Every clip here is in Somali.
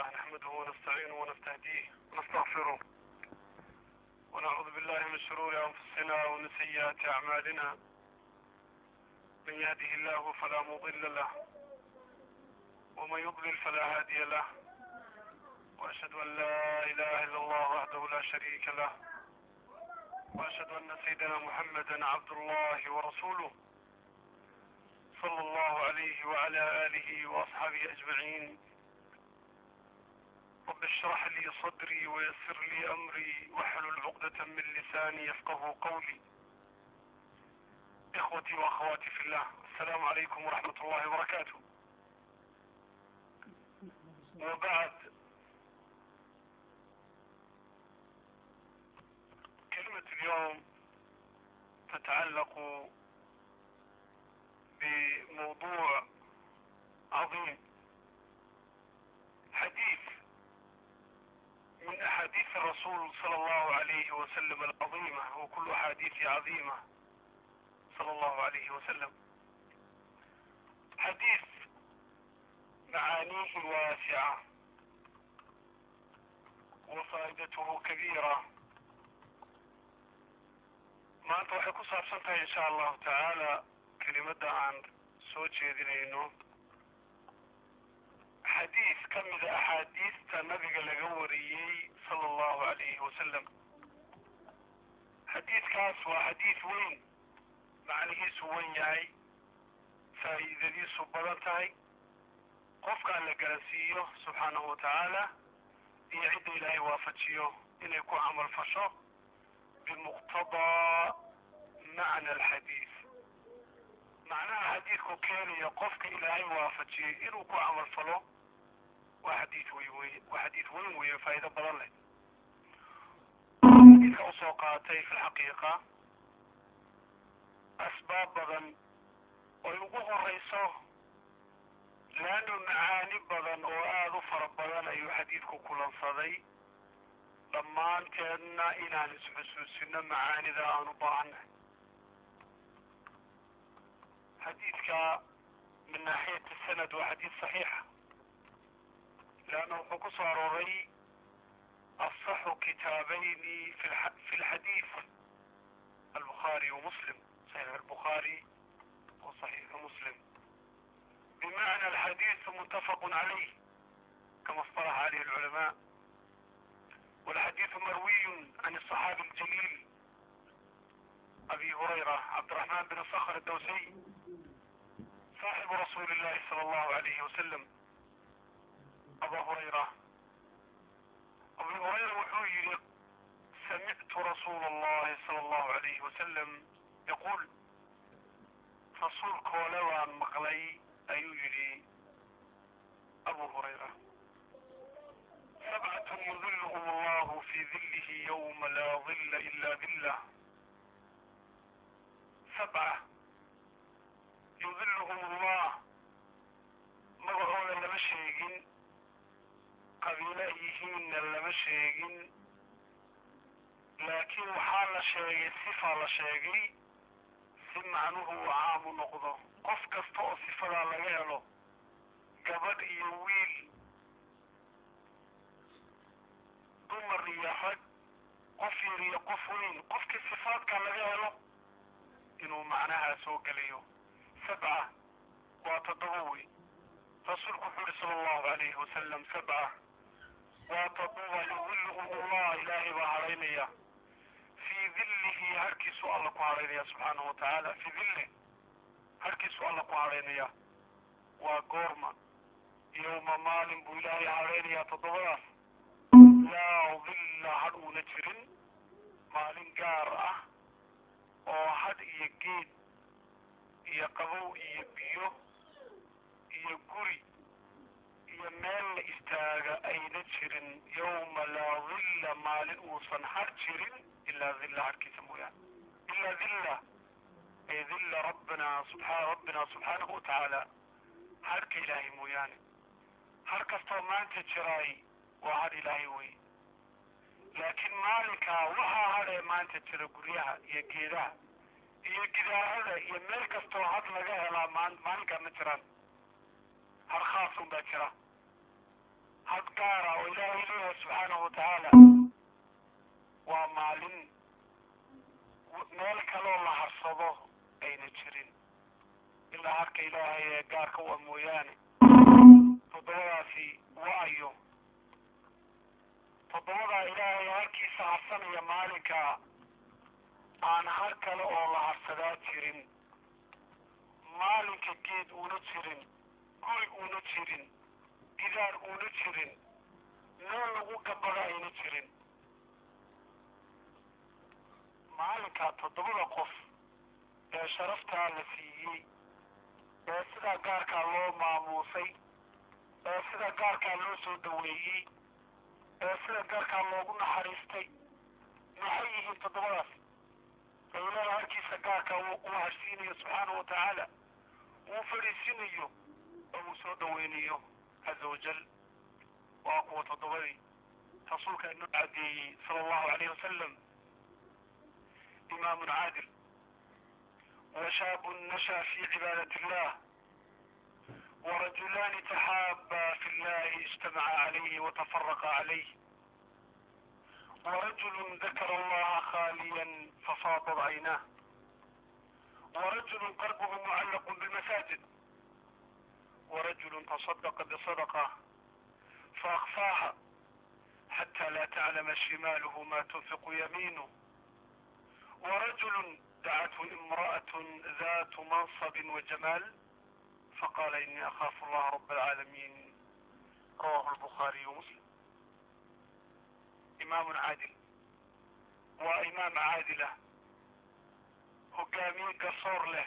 لله نحمده ونستعينه ونستهديه ونستغفره ونعوذ بالله من شرور أنفسنا ومن سيئات أعمالنا من يهده الله فلا مضل له ومن يضلل فلا هادي له وأشهد أن لا إله إلا الله وحده لا شريك له وأشهد أن سيدنا محمدا عبد الله ورسوله صلى الله عليه وعلى آله وأصحابه أجمعين رب اشرح لي صدري ويسر لي أمري واحلل عقدة من لساني يفقه قولي إخوتي وأخواتي في الله السلام عليكم ورحمة الله وبركاته وبعد كلمة اليوم تتعلق بموضوع عظيم حديث من أحاديث الرسول صلى الله عليه وسلم العظيمة وكل أحاديث عظيمة صلى الله عليه وسلم حديث معانيه واسعة وفائدته كبيرة maanta waxay ku saabsan tahay insha allahu tacaala kelimadda aan soo jeedinayno xadiis ka mida axaadiista nabiga laga wariyey sala allahu alayhi wasalam xadiidkaas waa xadiis weyn macnihiisu wen yahay faa'iidadiisu badan tahay qofkaan la garansiiyo subxaanahu wa tacaala iyo cidda ilaahay waafajiyo inay ku camal fasho bimuqtadaa macna alxadiis macnaha xadiidku keenaya qofka ilaahay waafajiyey inuu ku camal falo waa xadiid wey wey waa xadiid weyn weeye faa'iido badan leh xadiidka usoo qaatay fi lxaqiiqa asbaab badan oy ugu horeyso laannu macaani badan oo aada u fara badan ayuu xadiidku kulansaday dhammaanteedna inaan isxusuusino macaanida aan u baahannahay xadiidka min naaxiyati sanad waa xadiid saxiixa leanna wuxuu ku soo arooray asaxu kitaabayni fi lxadiid albukhaari wa muslim saxiix albukhaari wa saxiixu muslim bimacna alxadiidu muttafaqu calayh kama اصطلح عليه العلماء والحديث مروي عن الصحابي الجليل أبي هريرة عبد الرحمن بن صخر الدوسي صاحب رسول الله صلى الله عليه وسلم أبا هريرة أبي هريرة وحوي سمعت رسول الله صلى الله عليه وسلم يقول رسول كولوان مقلي أيجري أبو هريرة سبعة يظلهم الله في ظله يوم لا ظل إلا ظله سبعة يظلهم الله magacooda lama sheegin qabiilo ay yihiinna lama sheegin laakiin waxaa la sheegay sifaa la sheegay si macnuhu uu caamu noqdo qof kasta oo sifadaa laga helo gabadh iyo wiil dumar iyo rag qof yar iyo qof weyn qofkii sifaadka laga helo inuu macnahaa soo gelayo sabca waa toddoba wey rasuulku wuxuu yihi sala allahu alayhi wasalam sabca waa toddoba yudilluhum allah ilaahay baa hadhaynaya fii dillihi harkiisu alla ku hadhaynaya subxaanahu wa tacaala fii dillih harkiisu alla ku hadhaynaya waa goorma yowma maalin buu ilaahay hadhaynayaa toddobadaas laa dilla hadh uuna jirin maalin gaar ah oo hadh iyo geed iyo qabow iyo biyo iyo guri iyo meel la istaaga ayna jirin yowma laa dilla maalin uusan hadh jirin ilaa dilla hadhkiisa mooyaane ilaa dilla ay dilla rabbina subaa rabbina subxaanahu watacaala hadhka ilaahay mooyaane har kastoo maanta jiraay waa hadh ilaahay wey laakiin maalinkaa waxaa hadhee maanta jira guryaha iyo geedaha iyo gidaarada iyo meel kastoo had laga helaa maalinkaa ma jiraan har khaasun baa jira had gaara oo ilaahay leeyahay subxaanahu watacaala waa maalin meel kaloo la harsado ayna jirin ilaa harka ilaahay ee gaarka u a mooyaane toddobadaasi waayo toddobadaa ilaahay harkiisa harsanaya maalinka aan har kale oo la harsadaa jirin maalinka geed uuna jirin guri uuna jirin gidaar uuna jirin meel lagu gabada ayna jirin maalinkaa toddobada qof ee sharaftaa la siiyey ee sidaa gaarkaa loo maamuusay ee sida gaarkaa loo soo dhoweeyey ee sida gaarkaa loogu naxariistay maxay yihiin toddobadaas ee ilaahay harkiisa gaarkaa uu harsiinayo subxaanahu wa tacaala uu fadhiisinayo oo uu soo dhoweynayo caza wajal waa kuwa toddobadii rasuulka inoo cadeeyey sala allahu alayh wasalam imaamun caadil وشاب نشأ في عبادة الله ورجلان تحابا في الله اجتمعا عليه وتفرقا عليه ورجل ذكر الله خاليا ففاضت عيناه ورجل قلبه معلق بالمساجد ورجل تصدق بصدقة فأخفاها حتى لا تعلم شماله ما تنفق يمينه ورجل دعته امرأة ذات منصب وجمال فقال إني أخاف الله رب العالمين رواه البخاري ومسلم إمام عادل وإمام عادلة هقامي قصور له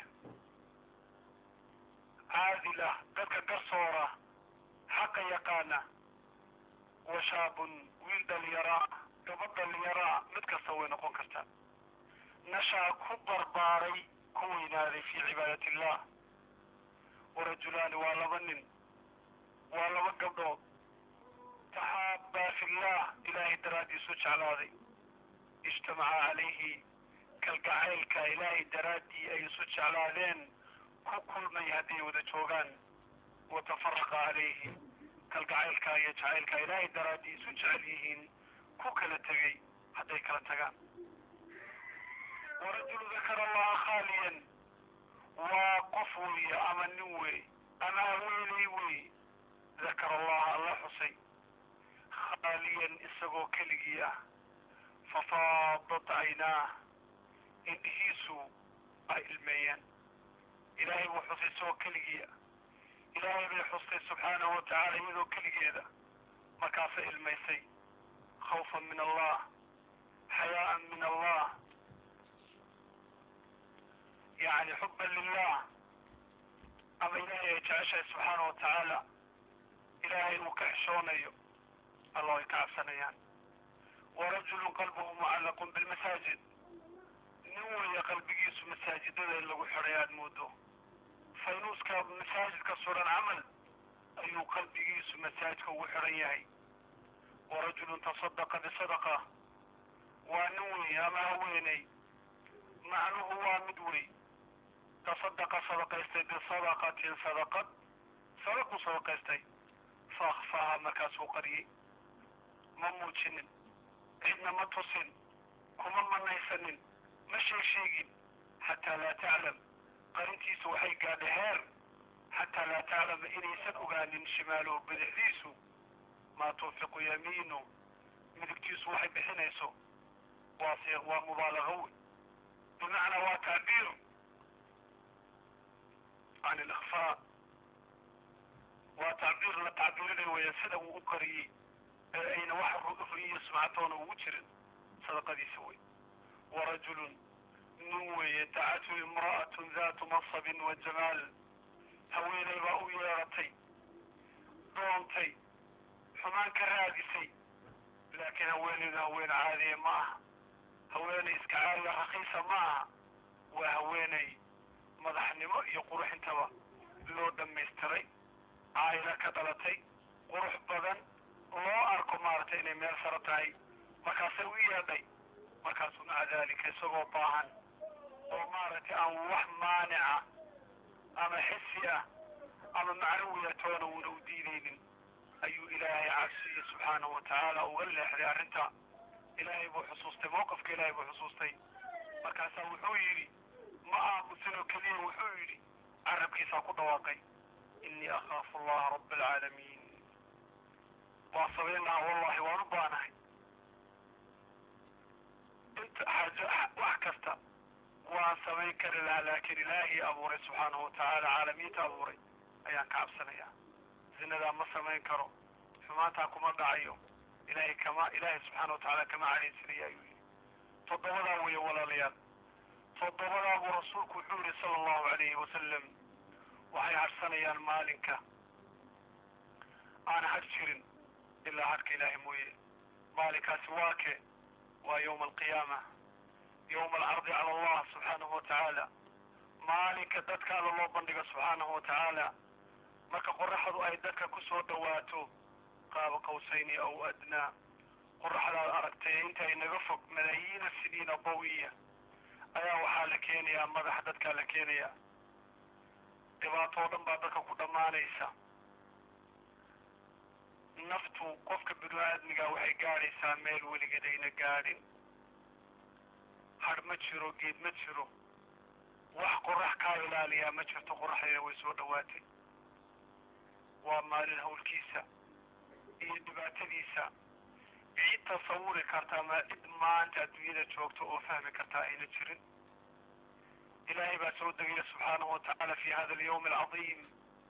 عادلة ذلك قصورة حق يقانا وشاب ولد ليراء قبض ليراء متكسوين نقول كرتان نشأ كبر باري كويناري في عبادة الله ورجلان والبن والب قبضو تحابا في الله إلهي درادي سوش على ذي اجتمع عليه كالقعيل كإلهي درادي أي سوش على ذين كل من يهدي وذا شوغان وتفرق عليه كالقعيل كيجعيل كإلهي درادي سوش عليهن كوكلا تغي حتى يكلا تغان ورجل ذكر الله خاليا وقفوي أما نوي أما ويلي وي ذكر الله الله حسي خاليا إسقو كلقيا ففاضت عيناه إنهيسو أي الميان إلهي وحسي سو كلقيا إلهي بحسي سبحانه وتعالى يذو كلقيا ذا مكافئ الميسي خوفا من الله حياء من الله يعني حبا لله أما إلهي يتعشى سبحانه وتعالى إلهي وكحشوني الله يكعفسنيان ورجل قلبه معلق بالمساجد نوي قلبي مساجد اللي وحريان مودو فينوس مساجد كسورة عمل أي قلبي مساجد وحريان ورجل تصدق بصدقة ونوي أما هويني معنوه هو مدوي تصدق صدقيستي بصدقة صدقت صدق صدقيستي فأخفاها مكاسو قري مموتشن إنما تصن كما من نيسن مشي شيء حتى لا تعلم قرنتي سوحي قاد هير حتى لا تعلم إني سنقان شماله بدعديسو ما توفق يمينه مدكتي سوحي بحنيسو واصيغ ومبالغوي بمعنى وتعبير عن الإخفاء وتعبير لتعبير ويسده وقري أين واحد رؤفي سمعتون وجر صدق دي سوي ورجل نوي دعته امرأة ذات منصب وجمال هويني بأو يارتي دونتي حمان كرادسي لكن هويني هوين عادية معها haweenay iska caaliga rakiisa maaha waa haweenay madaxnimo iyo qurux intaba loo dhammaystiray caayila ka dhalatay qurux badan loo arko maaragtay inay meel saro tahay markaasay u yeedhay markaasuu maca daalika isagoo baahan oo maaragtay aan wax maanica ama xisi ah ama macnawiya toona uuna u diidaynin ayuu ilaahay cabsiye subxaanahu wa tacaala uga leexday arrinta ilaahay buu xusuustay mowqifka ilaahay buu xusuustay markaasaa wuxuu yidhi ma aamusinoo keliya wuxuu yidhi carabkiisaa ku dhawaaqay innii akhaafu allaha rabba alcaalamiin waa sabaynaha wallahi waan u baanahay inta xaajo wax kasta waan samayn kari lahaa laakiin ilaahii abuuray subxaanahu wa tacaala caalamiinta abuuray ayaan ka cabsanayaa zinadaa ma samayn karo xumaantaa kuma dhacayo ilaahay kama ilaahay subxaana wa tacaala kama cadhaysanaya ayuu yidhi toddobadaa weeye walaalayaal toddobadaa buu rasuulku wuxuu yidhi sala allahu calayhi wasalam waxay hadhsanayaan maalinka aan hadh jirin ilaa hadhka ilaahay mooye maalinkaasi waa ke waa yowma alqiyaama yowma alcardi cala allah subxaanahu wa tacaala maalinka dadka alla loo bandhigo subxaanahu wa tacaala marka qoraxdu ay dadka ku soo dhowaato qaaba qawsayni aw adnaa qoraxdaad aragtay inta inaga fog malaayiina siniina bawiya ayaa waxaa la keenayaa madax dadkaa la keenayaa dhibaato o dhan baa dadka ku dhammaanaysa naftu qofka binu aadmiga waxay gaadhaysaa meel weligeed ayna gaadhin hadh ma jiro geed ma jiro wax qorax kaa ilaaliyaa ma jirto qoraxdeeda way soo dhowaatay waa maalin hawlkiisa iyo dhibaatadiisa cid tasawuri kartaa ma cid maanta adduunyada joogta oo fahmi kartaa ayna jirin ilaahay baa soo degaya subxaanahu wa tacaala fi hada alyawmi alcadiim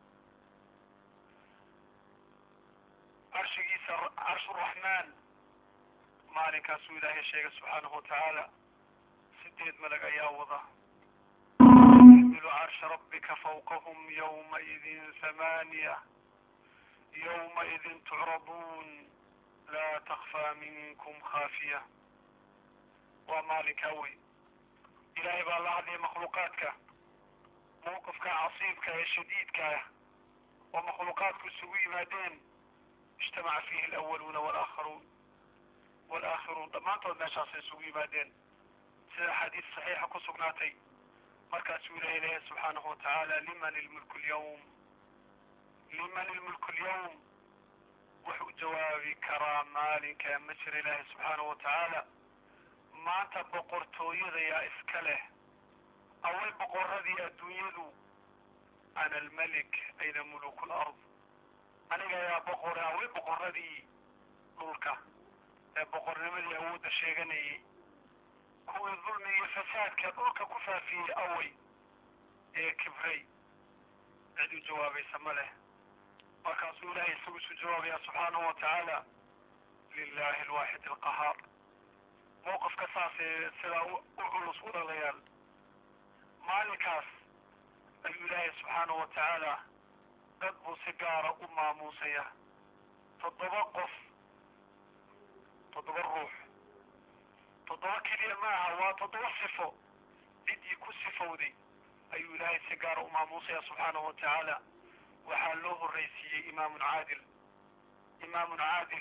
carshigiisa carshu raxmaan maalinkaasuu ilaahay sheegay subxaanahu wa tacaala sideed malag ayaa wada yxmilu carsha rabbika fawqahum yawmaidin hamaaniya yawmaidin tucraduun laa takfaa minkum khaafiya waa maalinkaa wey ilaahay baa la hadlaya makhluuqaadka mawqifka casiibka ee shadiidka ah oo makhluuqaadku isugu yimaadeen ijtamaca fiihi alawaluuna walaakharuun walaakhiruun dhammaantood meeshaasay isugu yimaadeen sida xadiis saxiixa ku sugnaatay markaasuu ilahay leeyahay subxaanahu wa tacaala liman ilmulku lyawm liman ilmulku lyawm wuxuu jawaabi karaa maalinka ma jira ilaahay subxaanahu wa tacaala maanta boqortooyada yaa iska leh away boqoradii adduunyadu ana almelik ayna muluku lard aniga ayaa boqore away boqoradii dhulka ee boqornimadii awoodda sheeganayay kuwii dulmi iyo fasaadka dhulka ku faafiyey away ee kibray cid u jawaabaysa ma leh markaasuu ilaahay isagu isu jawaabaya subxaanahu wa tacaala lilahi alwaaxid alqahaar mawqifka saasee sidaa u culus u dhalayaal maalinkaas ayuu ilaahay subxaanahu wa tacaala dad buu si gaara u maamuusaya toddoba qof toddoba ruux toddoba keliya ma aha waa toddoba sifo ciddii ku sifowday ayuu ilaahay si gaara u maamuusaya subxaanahu wa tacaala waxaa loo horraysiiyey imaamun caadil imaamun caadil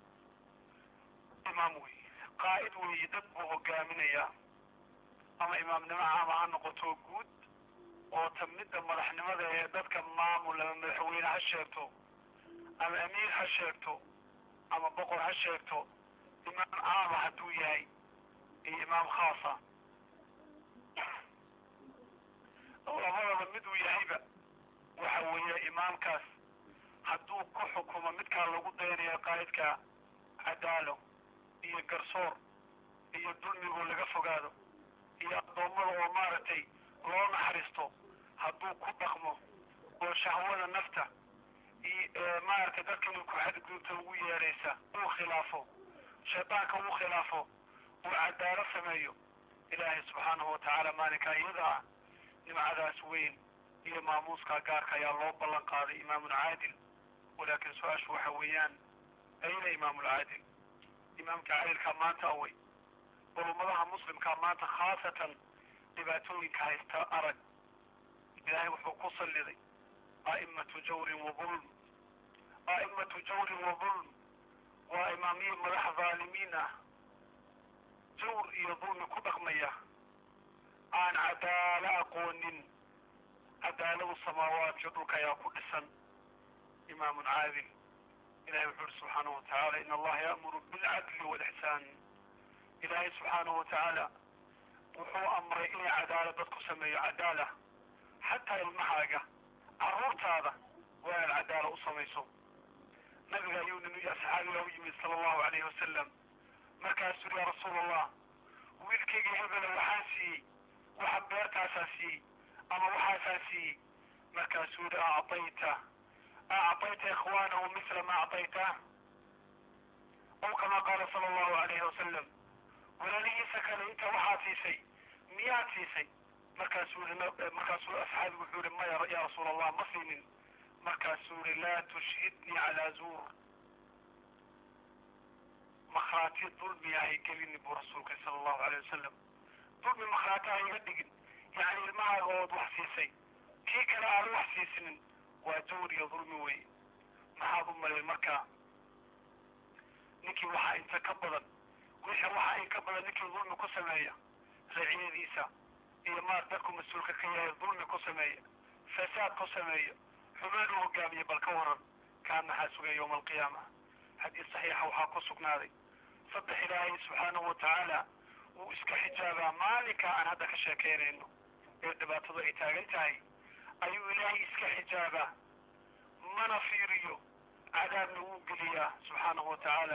imaam wey qaa'id weeye dad buu hogaaminayaa ama imaamnimo caama ha noqoto guud oo ta midda madaxnimada ee dadka maamul ama madaxweyne ha sheegto ama amiir ha sheegto ama boqor ha sheegto imaam caama hadduu yahay iyo imaam khaasa labadaba miduu yahayba waxa weeye imaamkaas hadduu ku xukumo midkaa lagu dayanayo qaa'idka cadaalo iyo garsoor iyo dulmigoo laga fogaado iyo addoommada oo maaragtay loo naxariisto hadduu ku dhaqmo oo shahwada nafta iyo maaragtay dadka inuu ku xadgudubta ugu yeeraysa uu khilaafo shaydaanka uu khilaafo uu cadaalo sameeyo ilaahay subxaanahu wa tacaala maalinkaa iyada ah nimcadaas weyn iyo maamuuskaa gaarka ayaa loo ballan qaaday imaamun caadil walaakin su-aashu waxa weeyaan ayna imaamulcaadil imaamka caadilkaa maanta away bal ummadaha muslimkaa maanta khaasatan dhibaatooyinka haysta arag ilaahay wuxuu ku salliday a'imatu jawrin wa dulm a'imatu jawrin wa dulm waa imaamiye madax dhaalimiin ah jawr iyo dulmi ku dhaqmaya aan cadaalo aqoonin cadaaladu samaawaadka dhulka ayaa ku dhisan imaamun caadil ilahay wuxuu uhi subxaanahu watacaala in allaha yaamuru bilcadli walixsaan ilaahay subxaanahu watacaala wuxuu amray inay cadaalad dadku sameeyo cadaala xataa ilmahaaga carruurtaada waa inaad cadaala u samayso nabiga ayuu nin asxaabiga u yimid sala allahu alayhi wasalam markaasuu yiri yaa rasuul allah wiilkayga hebela waxaan siiyey waxa beertaasaa siiyey ama waxaasaa siiyey markaasuu yidhi acطayta acطayta ikhwaanahu misla ma acطayta aw kama qaala sala allahu alayhi wasalam walaalihiisa kale inta waxaad siisay miyaad siisay markaasuu yii markaasuu asxaabigu wuxuu yihi maya ya rasuul allah ma siinin markaasuu yihi laa tushhidnii calaa zuur makhraati dulmi ahay gelini buu rasuulka sala allahu alayh wasalam dulmi makhraati ha iga dhigin yacni ilmahaaga ood wax siisay kii kale aan wax siisinin waa jawr iyo dulmi wey maxaad u malay markaa ninkii waxaa inta ka badan wixii waxaa in ka badan ninkii dulmi ku sameeya raciyadiisa iyo maar dadku mas-uulka ka yahay dulmi ku sameeya fasaad ku sameeya xumaan u hogaamiya bal ka waran kaa maxaa sugaya yowma alqiyaama xadiis saxiixa waxaa ku sugnaaday saddex ilaahay subxaanahu watacaala wuu iska xijaabaa maalinka aan hadda ka sheekaynayno ee dhibaatadu ay taagan tahay ayuu ilaahay iska xijaabaa mana fiiriyo cadaabna wuu geliyaa subxaanahu watacaala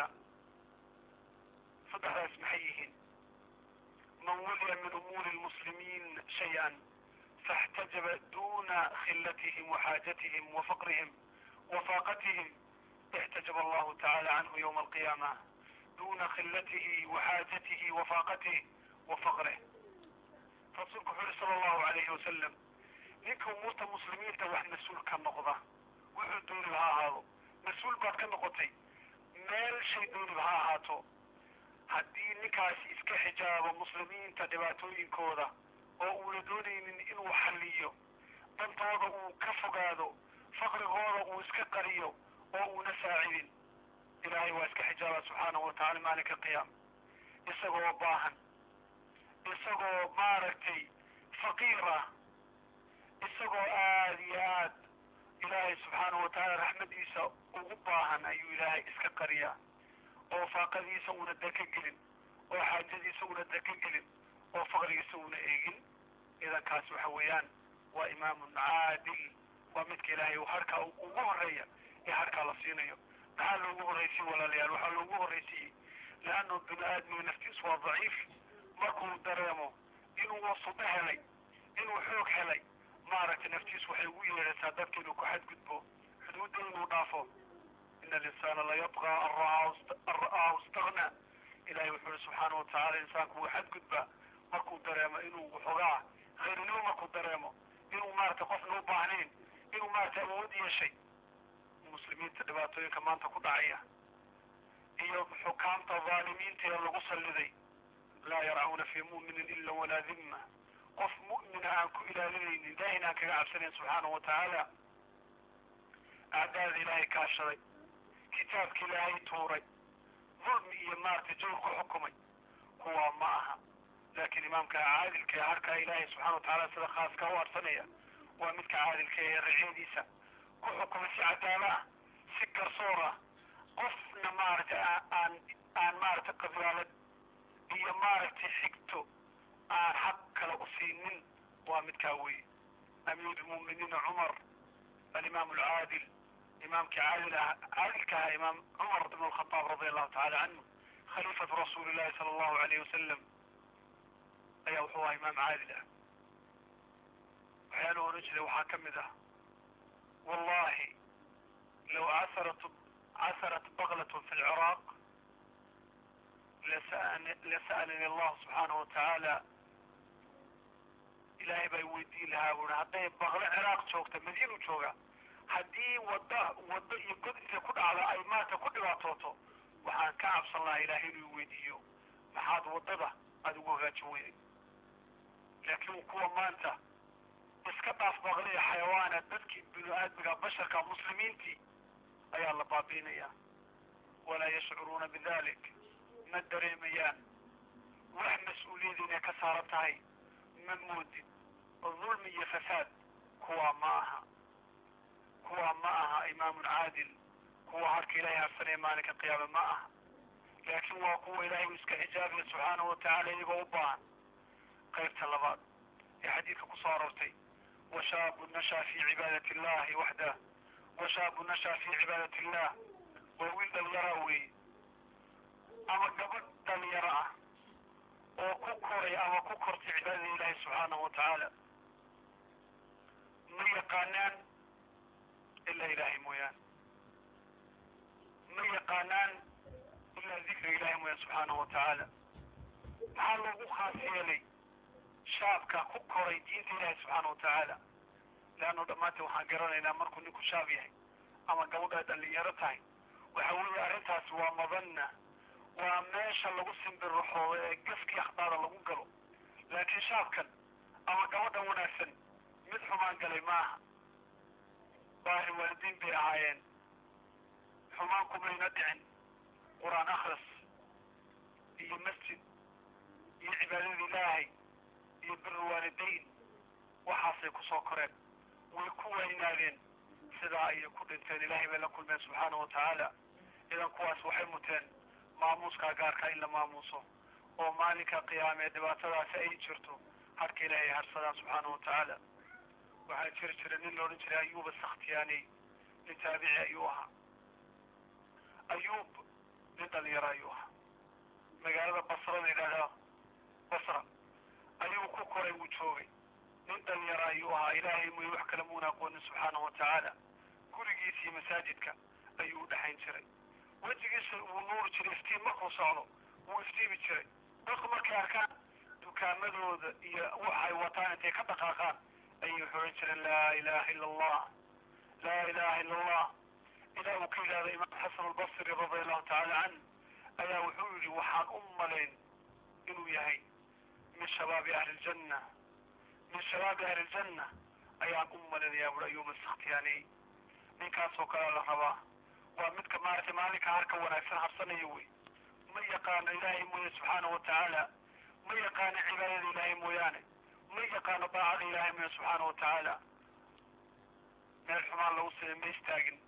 saddexdaas maxay yihiin man wuliya min umuuri lmuslimiin shay-an faاxtajaba duna khilatihim waxaajatihim wafaqrihim wafaaqatihim اxtajaba allahu tacala canhu ywma alqiyaama duna khilatihi waxaajatihi wafaaqatihi wafaqrih rasuulku wuxuu yihi sala allahu alayhi wasalam ninka umuurta muslimiinta wax mas-uul ka noqda wuxuu dooniba ha ahaado mas-uul baad ka noqotay meel shay dooniba ha ahaato haddii ninkaasi iska xijaabo muslimiinta dhibaatooyinkooda oo uuna doonaynin inuu xalliyo dantooda uu ka fogaado faqrigooda uu iska qariyo oo uuna saacidin ilaahay waa iska xijaabaa subxaanahu watacala maalinka qiyaama isagoo baahan isagoo maaragtay faqiir ah isagoo aada iyo aad ilaahay subxaanahu watacaala raxmadiisa ugu baahan ayuu ilaahay iska qariyaa oo faaqadiisa uuna daka gelin oo xaajadiisa uuna daka gelin oo faqrigiisa uuna eegin idankaas waxa weeyaan waa imaamun caadil waa midka ilaahay harkaa ugu horeeya ee harkaa la siinayo maxaa loogu horraysiye walaalayaal waxaa loogu horraysiiyey leannu bini aadmiga naftiisu waa daciif markuu dareemo inuu wasudo helay inuu xoog helay maaragtay naftiisu waxay ugu yeedhaysaa dadka inuu ku xadgudbo xuduudda inuu dhaafo ina alinsaana layabqa an ra'aahu istagna ilahay wuxuu ihi subxaanau watacala insaanku wuu xadgudbaa markuu dareemo inuu waxoogaa khayrinimo markuu dareemo inuu maaragtay qofna u baahnayn inuu maaragtay awood yeeshay muslimiinta dhibaatooyinka maanta ku dhacaya iyo xukaamta dhaalimiinta ee lagu salliday laa yarcuuna fii mu'minin ila walaa dimma qof mu'mina aan ku ilaalinaynin ilaahayna aan kaga cabsanayn subxaanahu watacaala acdaada ilaahay kaashaday kitaabka ilaahay tuuray dulmi iyo maaragtay jawr ku xukumay kuwaa ma aha laakiin imaamka caadilka ee harkaa ilaahay subxana watacaala sida khaaska u arsanaya waa midka caadilka ee raciyadiisa ku xukumay si cadaalo ah si garsoor ah qofna maaragtay aan aan maaragtay qabyaalad iyo maaragtay xigto aan xaq kale u siinin waa midkaa weeye amiir lmu'miniina cumar alimaam alcaadil imaamkii caadil ah caadilka ahaa imaam cumar ibn alkhataab radia allahu tacala canhu khaliifatu rasuuli llahi sala allahu alayh wasalam ayaa wuxuu ahaa imaam caadil ah waxyaaluhu ohan jiray waxaa ka mid ah wallahi low casarat casarat baklatun fi lciraaq lasa'alani allahu subxaanahu watacaala ilaahay baa weydiin lahaa buui hadday baklo ciraaq joogta madiinu jooga haddii wadda waddo iyo god intay ku dhacda ay maanta ku dhibaatooto waxaan ka cabsan lahaa ilaahay inuu weydiiyo maxaad waddada aada ugu hagaajin weyday laakiin kuwa maanta iska dhaaf baqliya xayawaana dadkii binu aadmiga basharka muslimiintii ayaa la baabiinayaa walaa yashcuruuna bidalik ma dareemayaan wax mas-uuliyad inay ka saaran tahay ma moodid dulmi iyo fasaad kuwaa ma aha kuwaa ma aha imaamun caadil kuwa harka ilaahay harsanaya maalinka qiyaame ma aha laakiin waa kuwa ilaahay uu iska xijaabaya subxaanahu watacaala iyagoo u baahan qaybta labaad ee xadiidka ku soo aroortay washaabu nashaa fi cibaadati illahi waxdah washaabu nashaa fi cibaadati illah waa wiil dhalinyaraa weeye ama gabadh dhalinyaro ah oo ku koray ama ku kortay cibaadada ilaahi subxaanahu wa tacaala ma yaqaanaan ilaa ilaahay mooyaane ma yaqaanaan ilaa dikriga ilaahay mooyaane subxaanahu wa tacaala maxaa loogu khaas yeelay shaabka ku koray diinta ilaahi subxaana wa tacaala leannu dhammaanteen waxaan garanaynaa markuu ninku shaab yahay ama gabadha dhalinyaro tahay waxa weeye arrintaasi waa madanna waa meesha lagu simbirraxoodo ee gafkii akhbaara lagu galo laakiin shaabkan ama gabadhan wanaagsan mid xumaan galay maaha baari waalidiin bay ahaayeen xumaan kumayna dhicin qur-aan akhris iyo masjid iyo cibaadada ilaahay iyo biru waalidayn waxaasay ku soo koreen way ku weynaadeen sidaa ayay ku dhinteen ilaahay bay la kulmeen subxaana wa tacaala idan kuwaas waxay muteen maamuuskaa gaarka in la maamuuso oo maalinka qiyaamee dhibaatadaasi ay jirto harka ilaahay harsadaan subxaana wa tacaala waxaa jiri jira nin la odhan jiray ayuuba sakhtiyaani nin taabici ayuu ahaa ayuub nin dhalinyaro ayuu ahaa magaalada basra la yidhaahdaa basra ayuu ku koray wuu joogay nin dhalinyaro ayuu ahaa ilaahay mooye wax kale muuna aqoonin subxaana wa tacaala gurigiisii masaajidka ayuu u dhexayn jiray wejigiisa wuu nuuri jiray iftiin markuu socdo wuu iftiimi jiray dadku markay arkaan dukaamadooda iyo waxay wataan intay ka dhaqaaqaan ayay xoran jireen laa ilaaha ila allah laa ilaaha ila allah ilaa uu ka yidhahdo imaam xasan albasri radia allahu tacaala can ayaa wuxuu yidhi waxaan u malayn inuu yahay min shabaabi ahli ljanna min shabaabi ahli ljanna ayaan u malinayaa buri ayuuba sakhtiyaaniy ninkaasoo kalea la rabaa waa midka maaragtay maalinka harka wanaagsan habsanaya wey ma yaqaano ilaahay mooye subxaana wa tacaala ma yaqaano cibaadada ilaahay mooyaane ma yaqaano daacada ilaahay mooye subxaana wa tacaala meel xumaan lagu samey ma istaagin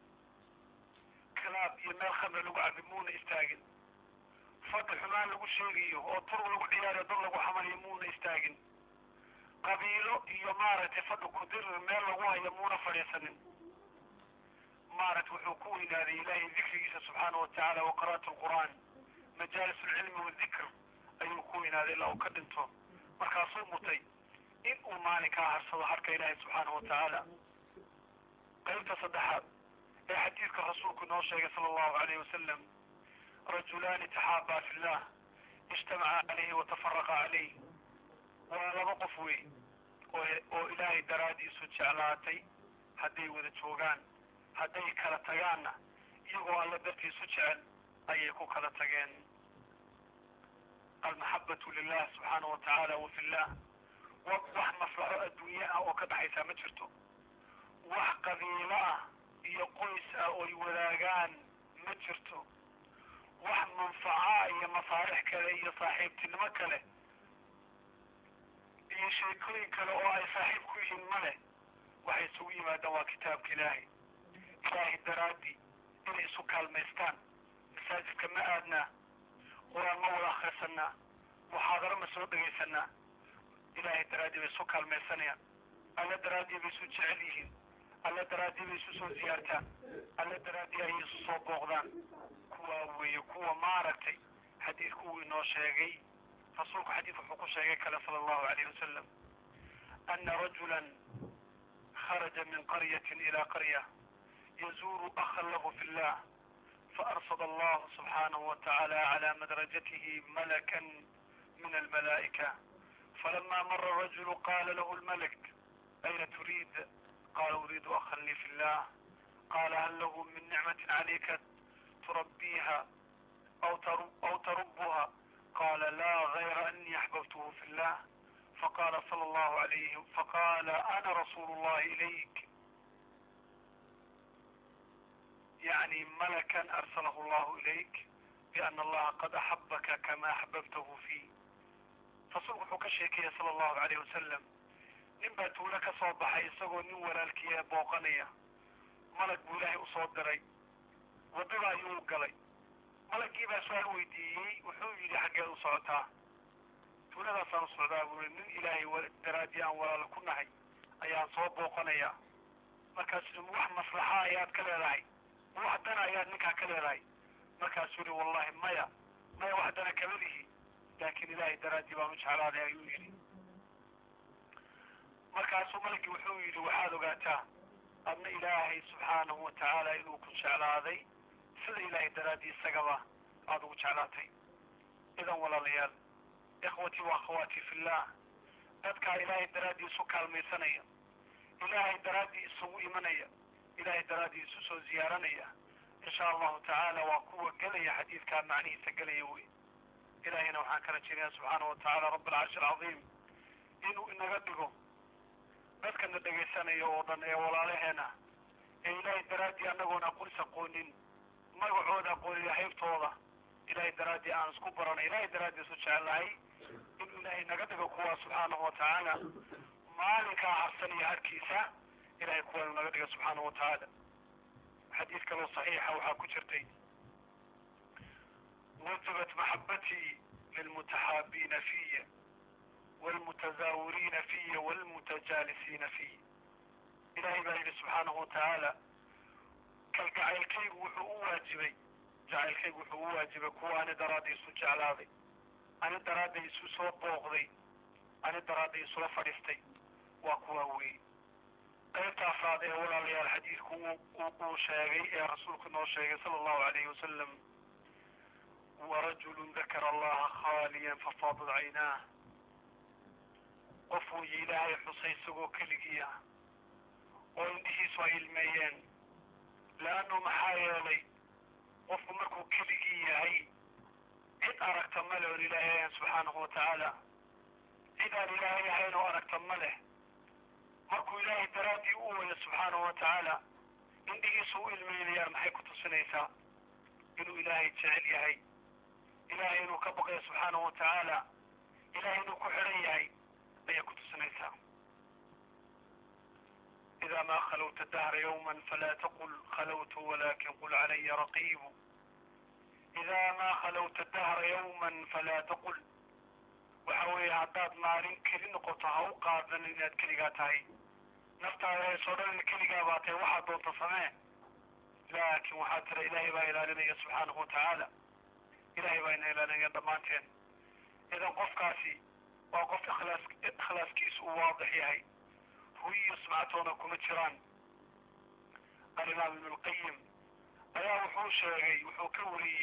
kilaab iyo meel khamri lagu cabi muuna istaagin fadhi xumaan lagu sheegayo oo tur lagu ciyaarayo dad lagu xamaliyo muuna istaagin qabiilo iyo maaragtay fadhi kudirir meel lagu hayo muuna fadhiisanin maaragtay wuxuu ku weynaaday ilaahay dikrigiisa subxaana wa tacaala wa qira'atu alqur'aan majaalis alcilmi wadikr ayuu ku weynaaday ilaa uu ka dhinto markaasuu mutay in uu maalinkaa harsado harka ilaahay subxaana wa tacaala qaybta saddexaad ee xadiidka rasuulku inoo sheegay sala allahu alayhi wasalam rajulaani taxaabaa fi llah ijtamaca calayhi watafaraqa calayh waa laba qof wey oo oo ilaahay daraaddiisu jeclaatay hadday wada joogaan hadday kala tagaanna iyagoo alla dartiisu jecel ayay ku kala tageen almaxabatu lilah subxaana wa tacaala wa fi llah wax maslaxo adduunye ah oo ka dhaxaysaa ma jirto wax qabiilo ah iyo qoys ah ooy wadaagaan ma jirto wax manfaca iyo masaalix kale iyo saaxiibtinimo kale iyo sheekooyin kale oo ay saaxiib ku yihiin ma leh waxay isugu yimaadaan waa kitaabka ilaahay ilaahay daraaddii inay isu kaalmaystaan masaajidka ma aadnaa qur-aan ma wada akhrisanaa muxaadaro ma soo dhegaysanaa ilaahay daraaddii bay isu kaalmaysanayaan alla daraaddii bay isu jecel yihiin alla daraaddii bay isu soo ziyaartaan alla daraaddii ayay isu soo booqdaan kuwaa weeye kuwa maaragtay xadiidku uu inoo sheegay rasuulku xadiidku wuxuu ku sheegay kale sala allahu alayh wasalam ana rajulan kharaja min qaryatin ila qarya yazuru akhan lahu fi llah فأرصد الله سبحانه وتعالى على مدرجته ملكا من الملائكة فلما مر الرجل قال له الملك أين تريد قال أريد أخا لي في الله قال هل له من نعمة عليك تربيها أو, ترب أو تربها قال لا غير أني أحببته في الله فقال صلى الله عليه فقال أنا رسول الله إليك يعني ملكا أرسله الله إليك بأن الله قد أحبك كما أحببته فيه rasuulku wuxuu ka sheekaya sala allahu calayh wasalam nin baa tuulo ka soo baxay isagoo nin walaalkiia booqanaya malag buu ilaahay usoo diray waddada ayuu galay malagii baa su-aal weydiiyey wuxuu yidhi xaggeed u socotaa tuuladaasaan u socdaa buuri nin ilaahay daraaddii aan walaalo ku nahay ayaan soo booqanayaa markaasuu ma wax maslaxa ayaad ka leedahay ma wax dana ayaad ninkaa ka leedahay markaasuu yihi wallahi maya maya wax dana kama lihi laakiin ilaahay daraaddii baan u jeclaaday ayuu yidhi markaasuu malagii wuxuu yidhi waxaad ogaataa adna ilaahay subxaanahu wa tacaala inuu ku jeclaaday sida ilaahay daraaddii isagaba aada ugu jeclaatay idan walaalayaal ikhwatii wa akhawaatii fillah dadkaa ilaahay daraaddii isu kaalmaysanaya ilaahay daraaddii isugu imanaya ilaahay daraaddii isu soo ziyaaranaya insha allahu tacaala waa kuwa gelaya xadiidkaa macnihiisa gelaya wey ilaahayna waxaan ka rajaynaya subxaana wa tacaala rabb alcarshi alcadiim inuu inaga dhigo dadkana dhegaysanaya oo dhan ee walaalaheena ee ilaahay daraaddii annagoon aqonis aqoonin magacooda aqoonin haybtooda ilaahay daraaddii aan isku baranay ilaahay daraaddii isu jecelahay inuu ilaahay naga dhigo kuwaa subxaanahu wa tacaala maalinkaa harsanaya harkiisa ilahay kuwa inuu naga dhigo subxaanahu wa tacaala xadiis kaloo saxiixa waxaa ku jirtay wajabat maxabatii lilmutaxaabiina fiya wlmutazaawiriina fiya wlmutajaalisiina fiy ilaahay baa yidhi subxaanahu wa tacaala kalgacaylkaygu wuxuu u waajibay jacaylkaygu wuxuu u waajibay kuwa ani daraadda isu jeclaaday ani daraadda isu soo booqday ani daraadda isula fadhiistay waa kuwaa weeye qaybta afraad ee walaalayaal xadiidku uu sheegay ee rasuulku noo sheegay sala allahu alayhi wasalam warajulu dakara allaha khaaliyan fafaadat caynaah qof wuuyi ilaahay xusay isagoo keligii ah oo indhihiisu ay ilmeeyeen leannu maxaa yeelay qofku markuu keligii yahay cid aragta ma leh oon ilaahay ahayn subxaanahu wa tacaala cid aan ilaahay ahayn oo aragta ma leh markuu ilaahay daraaddii u waya subxaanahu wa tacaala indhihiisu u ilmeynayaan maxay ku tusinaysaa inuu ilaahay jecel yahay ilaahay inuu ka baqayo subxaanahu wa tacaala ilaahay inuu ku xidhan yahay ayay ku tusinaysaa إذا ما خلوت الدهر يوما فلا تقل خلوت ولكن قل علي رقيب إذا ما خلوت الدهر يوما فلا تقل وحوي هداد مالين كلي نقطة أو قادن إناد كلي تهي نفتا سوران كلي باتي واحد دون تصمع لكن وحاتر إلهي با إلى سبحانه وتعالى إلهي با إلى لنا دمانتين إذا قف كاسي وقف إخلاص إخلاص كيس واضح يهي huyiyo sumcatoona kuma jiraan alimaam ibnu lqayim ayaa wuxuu sheegay wuxuu ka wariyey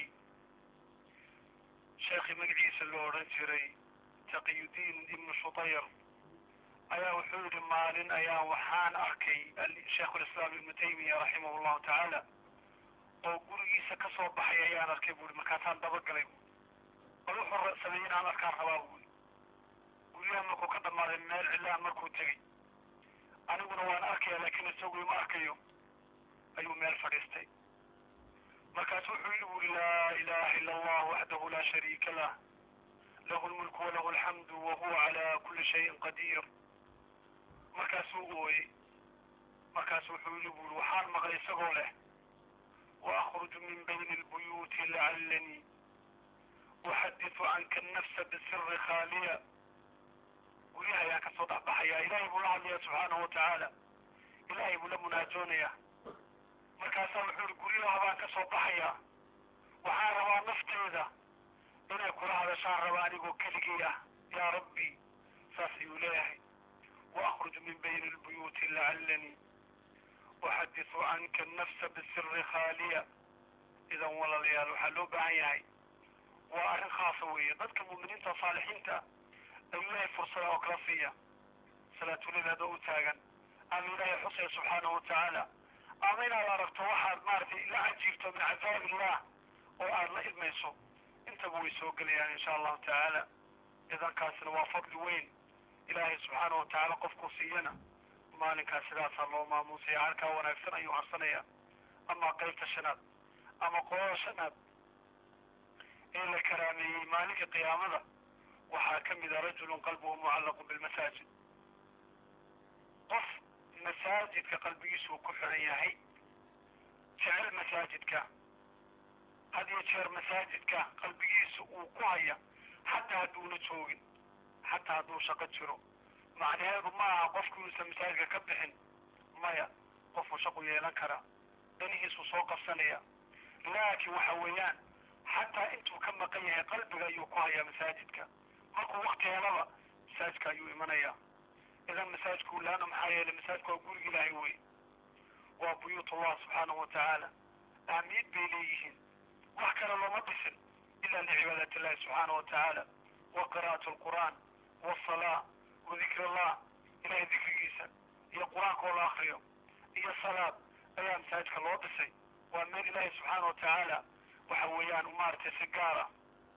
sheekhii magaciisa loo odhan jiray taqiyudiin ibnu shutayr ayaa wuxuu yidhi maalin ayaa waxaan arkay sheikhulislaam ibnu taymiya raximah llahu tacaala oo gurigiisa ka soo baxay ayaan arkay buuri markaasaan dabagalay bal wuxuu sameeyey inaan arkaan rabaa buuri guryaha markuu ka dhammaaday meel cilaan markuu tegey aniguna waan arkaya laakiin isagu ima arkayo ayuu meel fadhiistay markaasu wuxuu yidhi buuri laa ilaha ila allah waxdahu laa shariika lah lahu lmulku walahu alxamdu wahuwa calaa kuli shayin qadiir markaasuu ooyey markaasu wuxuu yidhi buuri waxaan maqlay isagoo leh waأkhruju min bayni اlbuyuuti lacalanii uxadiثu canka الnafsa bisiri khaaliya guryaha ayaan ka soo dhexbaxayaa ilaahay buu la hadlaya subxaanahu wa tacaala ilaahay buu la munaajoonayaa markaasaa wuxuu ihi guryaha baan ka soo baxayaa waxaan rabaa nafteeda inay kula hadashaan rabaa anigoo keligii ah yaa rabbi saas ayuu leeyahay waأkhruju min bayni اlbuyuuti lacalanii uxadiثu canka الnafsa bisiri khaaliya idan walaalayaal waxaa loo baahan yahay waa arrin khaasa weeye dadka mu'miniinta saalixiinta ayuu ilaahay fursada oo kala siiya salaatulil adoo u taagan ama ilaahay xusaya subxaanahu wa tacaala ama inaad aragto waxaad maaragtay la cajiibto min cajaa'ib illah oo aad la ilmayso intaba way soo gelayaan insha allahu tacaala idankaasina waa fadli weyn ilaahay subxaanahu wa tacaala qofkuu siiyana maalinkaas sidaasaa loo maamuusaya halkaa wanaagsan ayuu harsanaya ama qaybta shanaad ama qolada shanaad ee la karaameeyey maalinka qiyaamada waxaa ka mida rajulun qalbuhu mucallaqun bilmasaajid qof masaajidka qalbigiisuu ku xidhan yahay jecel masaajidka had iyo jeer masaajidka qalbigiisa uu ku haya xataa hadduuna joogin xataa hadduu shaqo jiro macnaheedu ma aha qofku inuusan masaajidka ka bixin maya qofuu shaqu yeelan karaa danihiisuu soo qabsanaya laakiin waxa weeyaan xataa intuu ka maqan yahay qalbiga ayuu ku hayaa masaajidka markuu wakti helaba masaajidka ayuu imanayaa idan masaajidku laana maxaa yeelay masaajidku waa guriga ilaahay wey waa buyuut allah subxaanahu wa tacaala ahmiyad bay leeyihiin wax kale looma dhisin ila licibaadati illahi subxaana wa tacaala wa qira'atu alqur'aan wasalaa wa dikri allah ilahay dikrigiisa iyo qur-aanka oo la akriyo iyo salaad ayaa masaajidka loo dhisay waa meel ilaahay subxaana wa tacaala waxa weeyaan maaragtay si gaara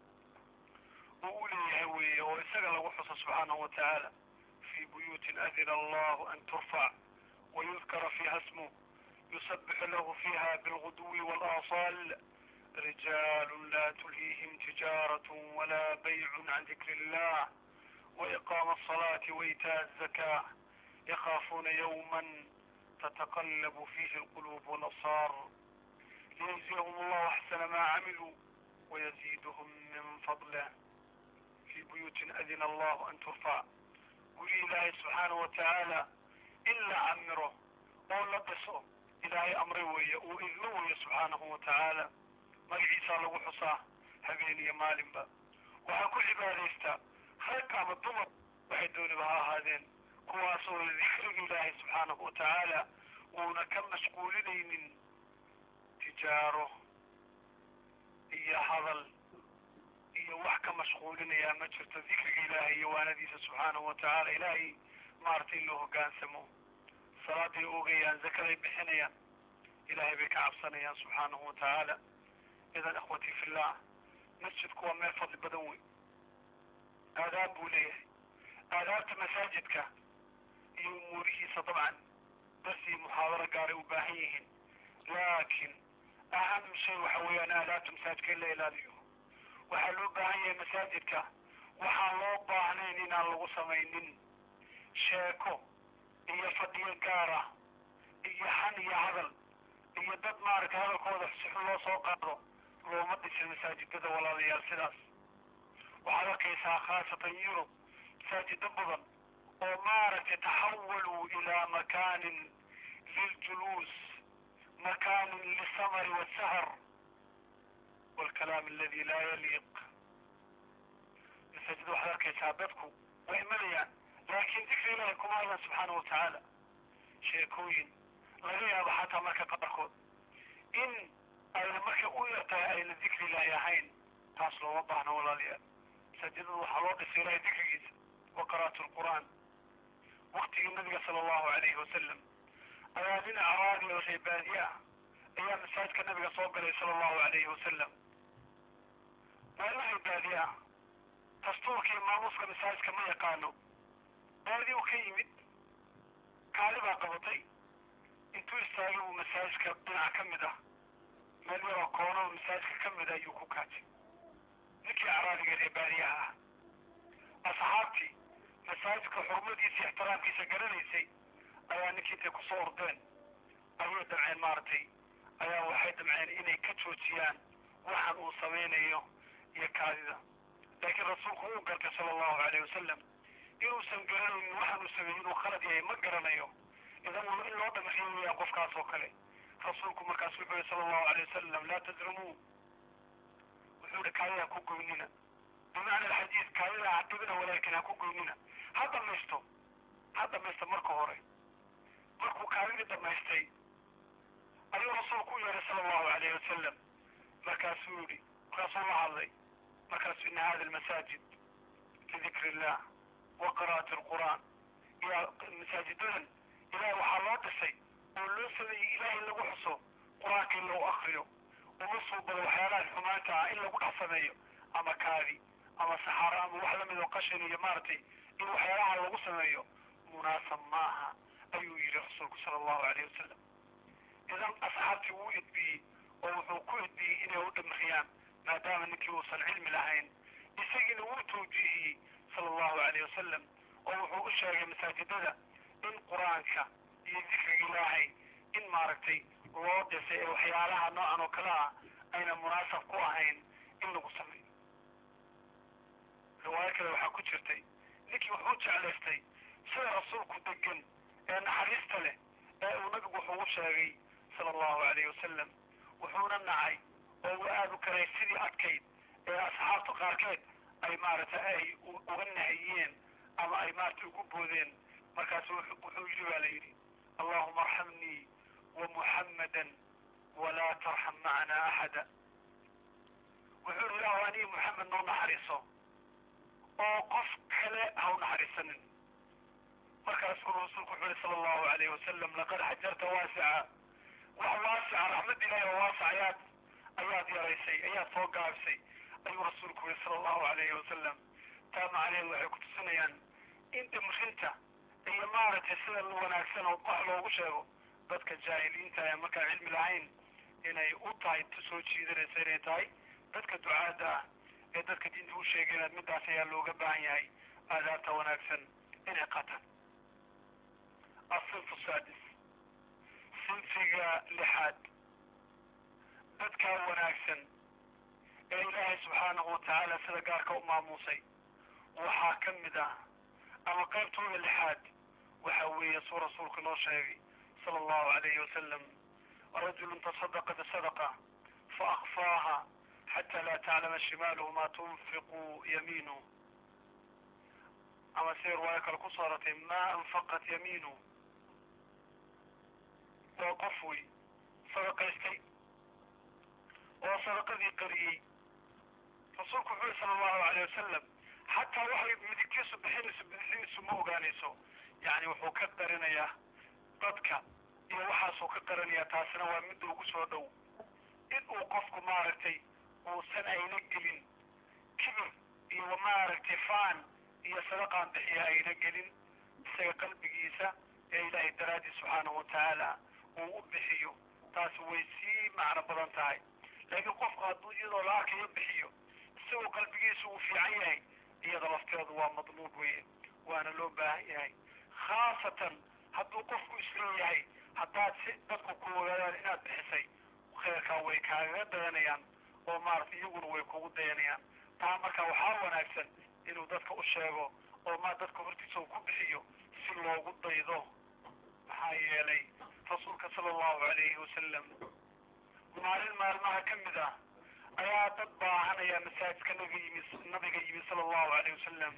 uu u leeyahay weeye oo isaga lagu xuso subxaanahu wa tacaala في بيوت أذن الله أن ترفع ويذكر فيها اسمه يسبح له فيها بالغدو والآصال رجال لا تلهيهم تجارة ولا بيع عن ذكر الله وإقام الصلاة وإيتاء الزكاة يخافون يوما تتقلب فيه القلوب والأبصار ليجزيهم الله أحسن ما عملوا ويزيدهم من فضله في بيوت أذن الله أن ترفع guri ilaahay subxaanahu wa tacaala in la camiro oo la dhiso ilaahay amray weeye uu idmo weeye subxaanahu wa tacaala magaciisaa lagu xusaa habeen iyo maalinba waxaa ku cibaadaystaa rag ama dumar waxay dooniba ha ahaadeen kuwaasoo dikriga ilaahay subxaanahu wa tacaala uuna ka mashquulinaynin tijaaro iyo hadal iyo wax ka mashquulinayaa ma jirto dikriga ilaahay iyo waanadiisa subxaanahu wa tacaala ilaahay maaragtay in loo hoggaansamo salaaday ogayaan zakaday bixinayaan ilaahay bay ka cabsanayaan subxaanahu wa tacaala idan ikhwatii fillah masjidku waa meel fadli badan wey aadaab buu leeyahay aadaabta masaajidka iyo umuurihiisa dabcan darsi muxaadaro gaaray u baahan yihiin laakiin aham shay waxa weeyaan aadaabta masaajidka in la ilaaliyo waxaa loo baahan yahay masaajidka waxaan loo baahnayn inaan lagu samaynin sheeko iyo fadhiyo gaara iyo xan iyo hadal iyo dad maaragtay hadalkooda sixun loo soo qaado looma dhisin masaajidada walaalayaal sidaas waxaad arkaysaa khaasatan yurub masaajido badan oo maaragtay taxawaluu ilaa makaanin liljuluus makaanin lisamari wasahar والكلام الذي لا يليق مساجد waxaad arkaysaa dadku way imanayaan laakiin dikri ilaahay kuma hayan subxaana wa tacaala sheekooyin laga yaabo xataa marka qaarkood in ayna marka u yartahay ayna dikri ilaahay ahayn taas looma baahno walaalayaal masaajidada waxaa loo dhisay ilaahay dikrigiisa wa qiraatu lqur'aan waktigii nabiga sala allahu alayhi wasalam ayaa nin acraadi oo reebaadiye ah ayaa masaajidka nabiga soo galay sala allahu alayhi wasalam meelahay baadi ah dastuurka iyo maamuuska masaajidka ma yaqaano baadi u ka yimid kaali baa qabatay intuu istaagay uu masaajidka dhinac ka mid ah meel yaroo koono oo masaajidka ka mid ah ayuu ku kaajay ninkii acraadiga ee baadiyaha ah asxaabtii masaajidka xurmadiisa ixtiraamkiisa garanaysay ayaa ninkii intay ku soo ordeen ayay damceen maaragtay ayaa waxay damceen inay ka joojiyaan waxaan uu samaynayo iyo kaadida laakiin rasuulku uu gartay sala allahu alayh wasalam inuusan garanaynin waxaan uu sameeyey inuu khalad yahay ma garanayo idan in loo dhamaxiyo weeyaan qofkaas oo kale rasuulku markaas wuxuu yihi sala allahu alayh wasalam laa tadrimuu wuxuu yihi kaadida ha ku goynina bimacna alxadiid kaadida ha dhibina walaakin ha ku goynina ha dhamaysto ha dhamaysto marka hore markuu kaadidii dhamaystay ayuu rasuulku u yeehay sala allahu alayh wasalam markaasuu yihi markaasuu la hadlay markaasuu ina hada almasaajid lidikri illah wa qira'ati alqur'aan iyo masaajidadan ilahay waxaa loo dhisay oo loo sameeyey ilahay in lagu xuso qur-aanka in lagu akriyo uma suubado waxyaalaha xumaanta ah in lagu dhex sameeyo ama kaadi ama saxaaro ama wax lamid oo qashin iyo maaragtay in waxyaalaha lagu sameeyo munaasab maaha ayuu yidhi rasuulku sala allahu alayh wasalam idan asxaabtii wuu edbiyey oo wuxuu ku edbiyey inay u dhimriyaan maadaama ninkii uusan cilmi lahayn isagiina wuu tawjiihiyey sala allahu alayh wasalam oo wuxuu u sheegay masaajidada in qur-aanka iyo dikriga ilaahay in maaragtay loo dhisay ee waxyaalaha noocan oo kale ah ayna munaasab ku ahayn in lagu sameeyo riwaayo kale waxaa ku jirtay ninkii wuxuu jeclaystay sida rasuulku degan ee naxariista leh ee uu nabigu wuxuu u sheegay sala allahu alayhi wasalam wuxuuna nacay oo uu aada u karay sidii adkayd ee asxaabta qaarkeed ay maaragtay ay uga nahiyeen ama ay maaragtay ugu boodeen markaasu wuxuu yidhi baa la yidhi allahuma arxamnii wa muxammadan walaa tarxam macana axada wuxuu yidhi ilaahu aniga muxamed noo naxariiso oo qof kale ha u naxariisanin markaasuu rasuulku wuxuu yihi sala allahu alayhi wasalam laqad xajarta waasica wax waasica raxmad ilaahi oo waasic ayaad ayaad yaraysay ayaad soo gaabisay ayuu rasuulku yihi sala allahu alayhi wasalam taa macnaheedu waxay ku tusinayaan in dhimrinta iyo maaragtay sida wanaagsan oo wax loogu sheego dadka jaahiliinta ee markaan cilmi lahayn inay u tahay soo jiidanaysa inay tahay dadka ducaadda ah ee dadka diinta u sheegayna midaas ayaa looga baahan yahay aadaabta wanaagsan inay qataan asinfu saadis sinfiga lixaad dadkaa wanaagsan ee ilaahay subxaanahu watacaala sida gaarka u maamuusay waxaa ka mid ah ama qaybtooda lixaad waxa weeye suu rasuulku noo sheegay sala allahu alayhi wasalam rajulun tasadaqa bisadaqa faakfaaha xata laa taclama shimaaluhu ma tunfiqu yamiinu ama si riwaayo kale ku soo aratay ma anfaqat yamiinu waa qof wey sadaqaystay oo sadaqadii qariyey rasuulku wuxuu yihi sala allahu alayh wasalam xataa waxay midigtiisu bixinayso bidixdiisu ma ogaanayso yacni wuxuu ka qarinayaa dadka iyo waxaasuu ka qarinayaa taasina waa midda ugu soo dhow in uu qofku maaragtay uusan ayna gelin kibir iyo maaragtay faan iyo sadaqaan bixiya ayna gelin isaga qalbigiisa ee ilaahay daraadii subxaanahu watacaala uu u bixiyo taasi way sii macno badan tahay laakiin qofku hadduu iyadoo la arkayo bixiyo isagoo qalbigiisu uu fiican yahay iyada lafteedu waa madluub weye waana loo baahan yahay khaasatan hadduu qofku isleeyahay haddaad si dadku ku ogaadaan inaad bixisay khayrkaa way kaagaga dayanayaan oo maarata iyaguna way kugu dayanayaan taa marka waxaa wanaagsan inuu dadka u sheego oo ma dadka hortiisa uu ku bixiyo si loogu daydo maxaa yeelay rasuulka sala allahu alayhi wasalam maalin maalmaha ka mid ah ayaa dad baahanaya masaajidka nabiga yimi nabiga yimi sala allahu alayh wasalam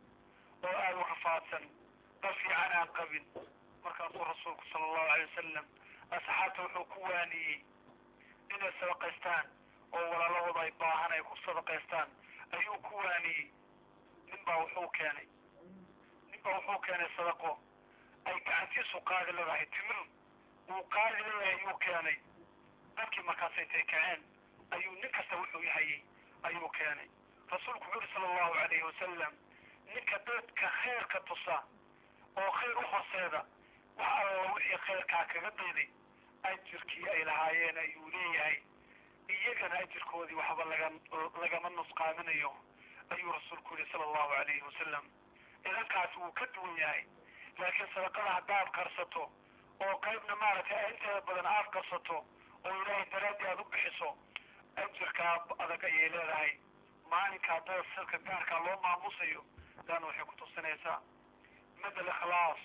oo aada u rafaadsan dad fiican aan qabin markaasuu rasuulku sala allahu alay wasalam asxaabta wuxuu ku waaniyey inay sadaqaystaan oo walaalahooda ay baahan ay ku sadaqaystaan ayuu ku waaniyey nin baa wuxuu keenay nin baa wuxuu keenay sadaqo ay gacantiisu qaadi leedahay timir uu qaadi leeyahay ayuu keenay dadkii markaas intay kaceen ayuu nin kasta wuxuu yahayey ayuu keenay rasuulku wuxuu yuri sala allahu alayhi wasalam ninka dadka khayrka tusa oo khayr u horseeda wax alla wixii khayrkaa kaga dayday ajirkii ay lahaayeen ayuu leeyahay iyagana ajirkoodii waxba laga lagama nusqaaminayo ayuu rasuulku yihi sala allahu alayhi wasalam idankaasi wuu ka duwan yahay laakiin sadaqada haddaad karsato oo qaybna maaragtay inteeda badan aad karsato oo ilaahay daraaddii aad u bixiso ajirkaa adag ayay leedahay maalinka haddada sirka gaarkaa loo maamusayo laana waxay ku tusinaysaa madal ikhlaas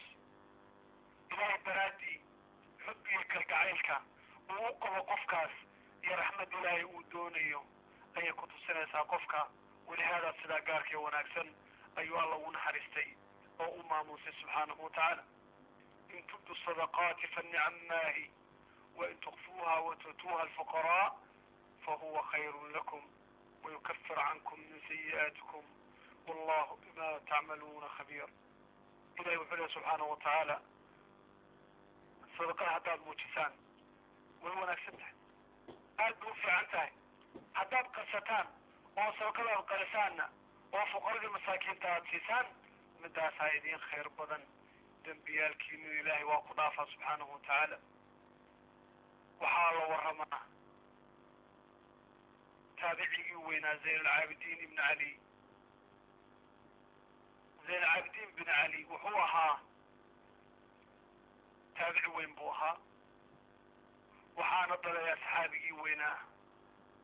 ilaahay daraaddii xubbiga kalgacaylka uu u qabo qofkaas iyo raxmad ilaahay uu doonayo ayay ku tusinaysaa qofka walihaada sidaa gaarkee wanaagsan ayuu alla ugu naxariistay oo u maamusay subxaanahu watacaala in tubdu sadaqaati fanicamaahi wain tukfuuha watuutuuha alfuqaraa fahuwa khayru lakum wayukafir cankum min sayi'aatikum wallahu bima tacmaluuna khabiir ilahi wuxuu lehy subxaanahu watacaala sadaqada haddaad muujisaan way wanaagsan tahay aad bay u fiican tahay haddaad qarsataan oo sadaqada aad qarisaanna oo fuqaradii masaakiinta aad siisaan midaasaa idiin khayr badan dembiyaalkiinu ilaahay waa ku dhaafaa subxaanahu watacaala waxaa la waramaa taabicigii weynaa zayn alcaabidiin ibn cali zayn alcaabidiin ibn cali wuxuu ahaa taabici weyn buu ahaa waxaana dhalay asxaabigii weynaa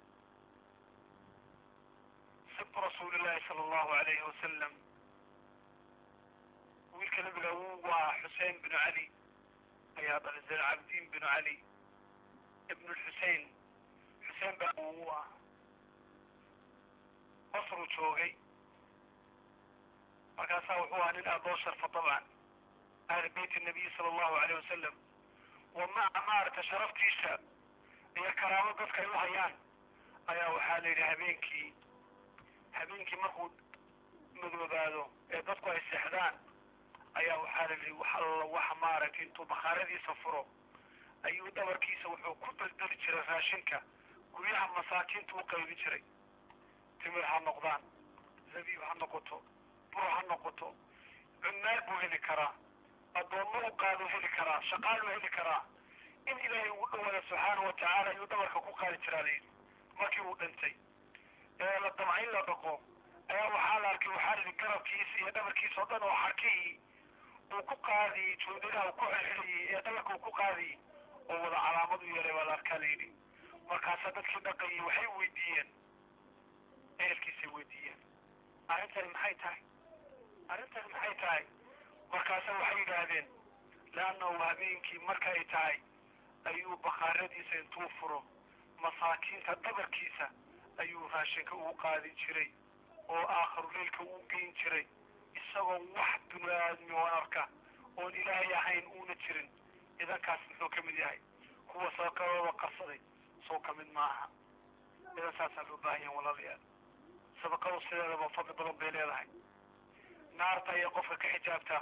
bintu rasuuli llahi sala allahu alayhi wasalam wiilka nabiga wuu waa xuseen binu cali ayaa dhalay zaynalcabdiin binu cali ibnu lxusein xuseen baa uu ah basruu joogay markaasaa wuxuu ahaa nin aad loo sharfa dabcan ahli beyt nabiyi sala allahu alayh wasalam wa maca maaragta sharaftiisa iyo karaamo dadka ay u hayaan ayaa waxaa la yidhi habeenkii habeenkii markuu madoobaado ee dadku ay seexdaan ayaa waxaa la yidhi wax alla wax maaragtay intuu bakhaaradiisa furo ayuu dhabarkiisa wuxuu ku beldeli jiray raashinka guryaha masaakiinta u qaybin jiray timir ha noqdaan zabiib ha noqoto bur ha noqoto cunnaal buu heli karaa addoommo u qaaduu heli karaa shaqaaluu heli karaa in ilaahay ugu dhawaada subxaana wa tacaala ayuu dhabarka ku qaadi jiraa layidhi markii uu dhintay ee la damca in la dhaqo ayaa waxaa la arkay waxaa layidhi garabkiisa iyo dhabarkiisa oo dhan oo xarkihii uu ku qaadiyey joodinaha uu ku xelxeliyey ee dhabarka uu ku qaadiyey oo wada calaamad u yeelay baa la arkaa layidhi markaasaa dadkii dhaqayay waxay weydiiyeen ehelkiisay weydiiyeen arrintani maxay tahay arrintani maxay tahay markaasa waxay yidhaahdeen leannahu habeenkii marka ay tahay ayuu bakhaaradiisa intuu furo masaakiinta dhabarkiisa ayuu raashinka ugu qaadin jiray oo aakharu leylka uu geyn jiray isagoo wax binu aadmi oon arka oon ilaahay ahayn uuna jirin idankaas muxuu ka mid yahay kuwa sadaqadooda qarsaday soo ka mid maaha idan saasaa loo baahan yahan walaalayaal sadaqadu sideedaba fadli badan bay leedahay naarta ayay qofka ka xijaabtaa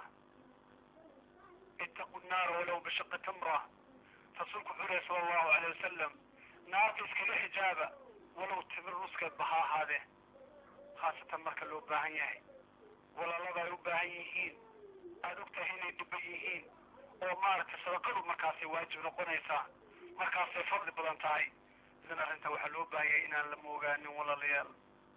ittaqu nnaara walow bishaqi tamra rasuulku wuxuu lehy sala allahu alay wasalam naarta iskala xijaaba walow timir nuskeedba ha ahaadee khaasatan marka loo baahan yahay walaalada ay u baahan yihiin aada og tahay inay dhiban yihiin oo maaragtay sadaqadu markaasay waajib noqonaysaa markaasay fadli badan tahay idan arrinta waxaa loo baahan yahay inaan la moogaanin walaalayaal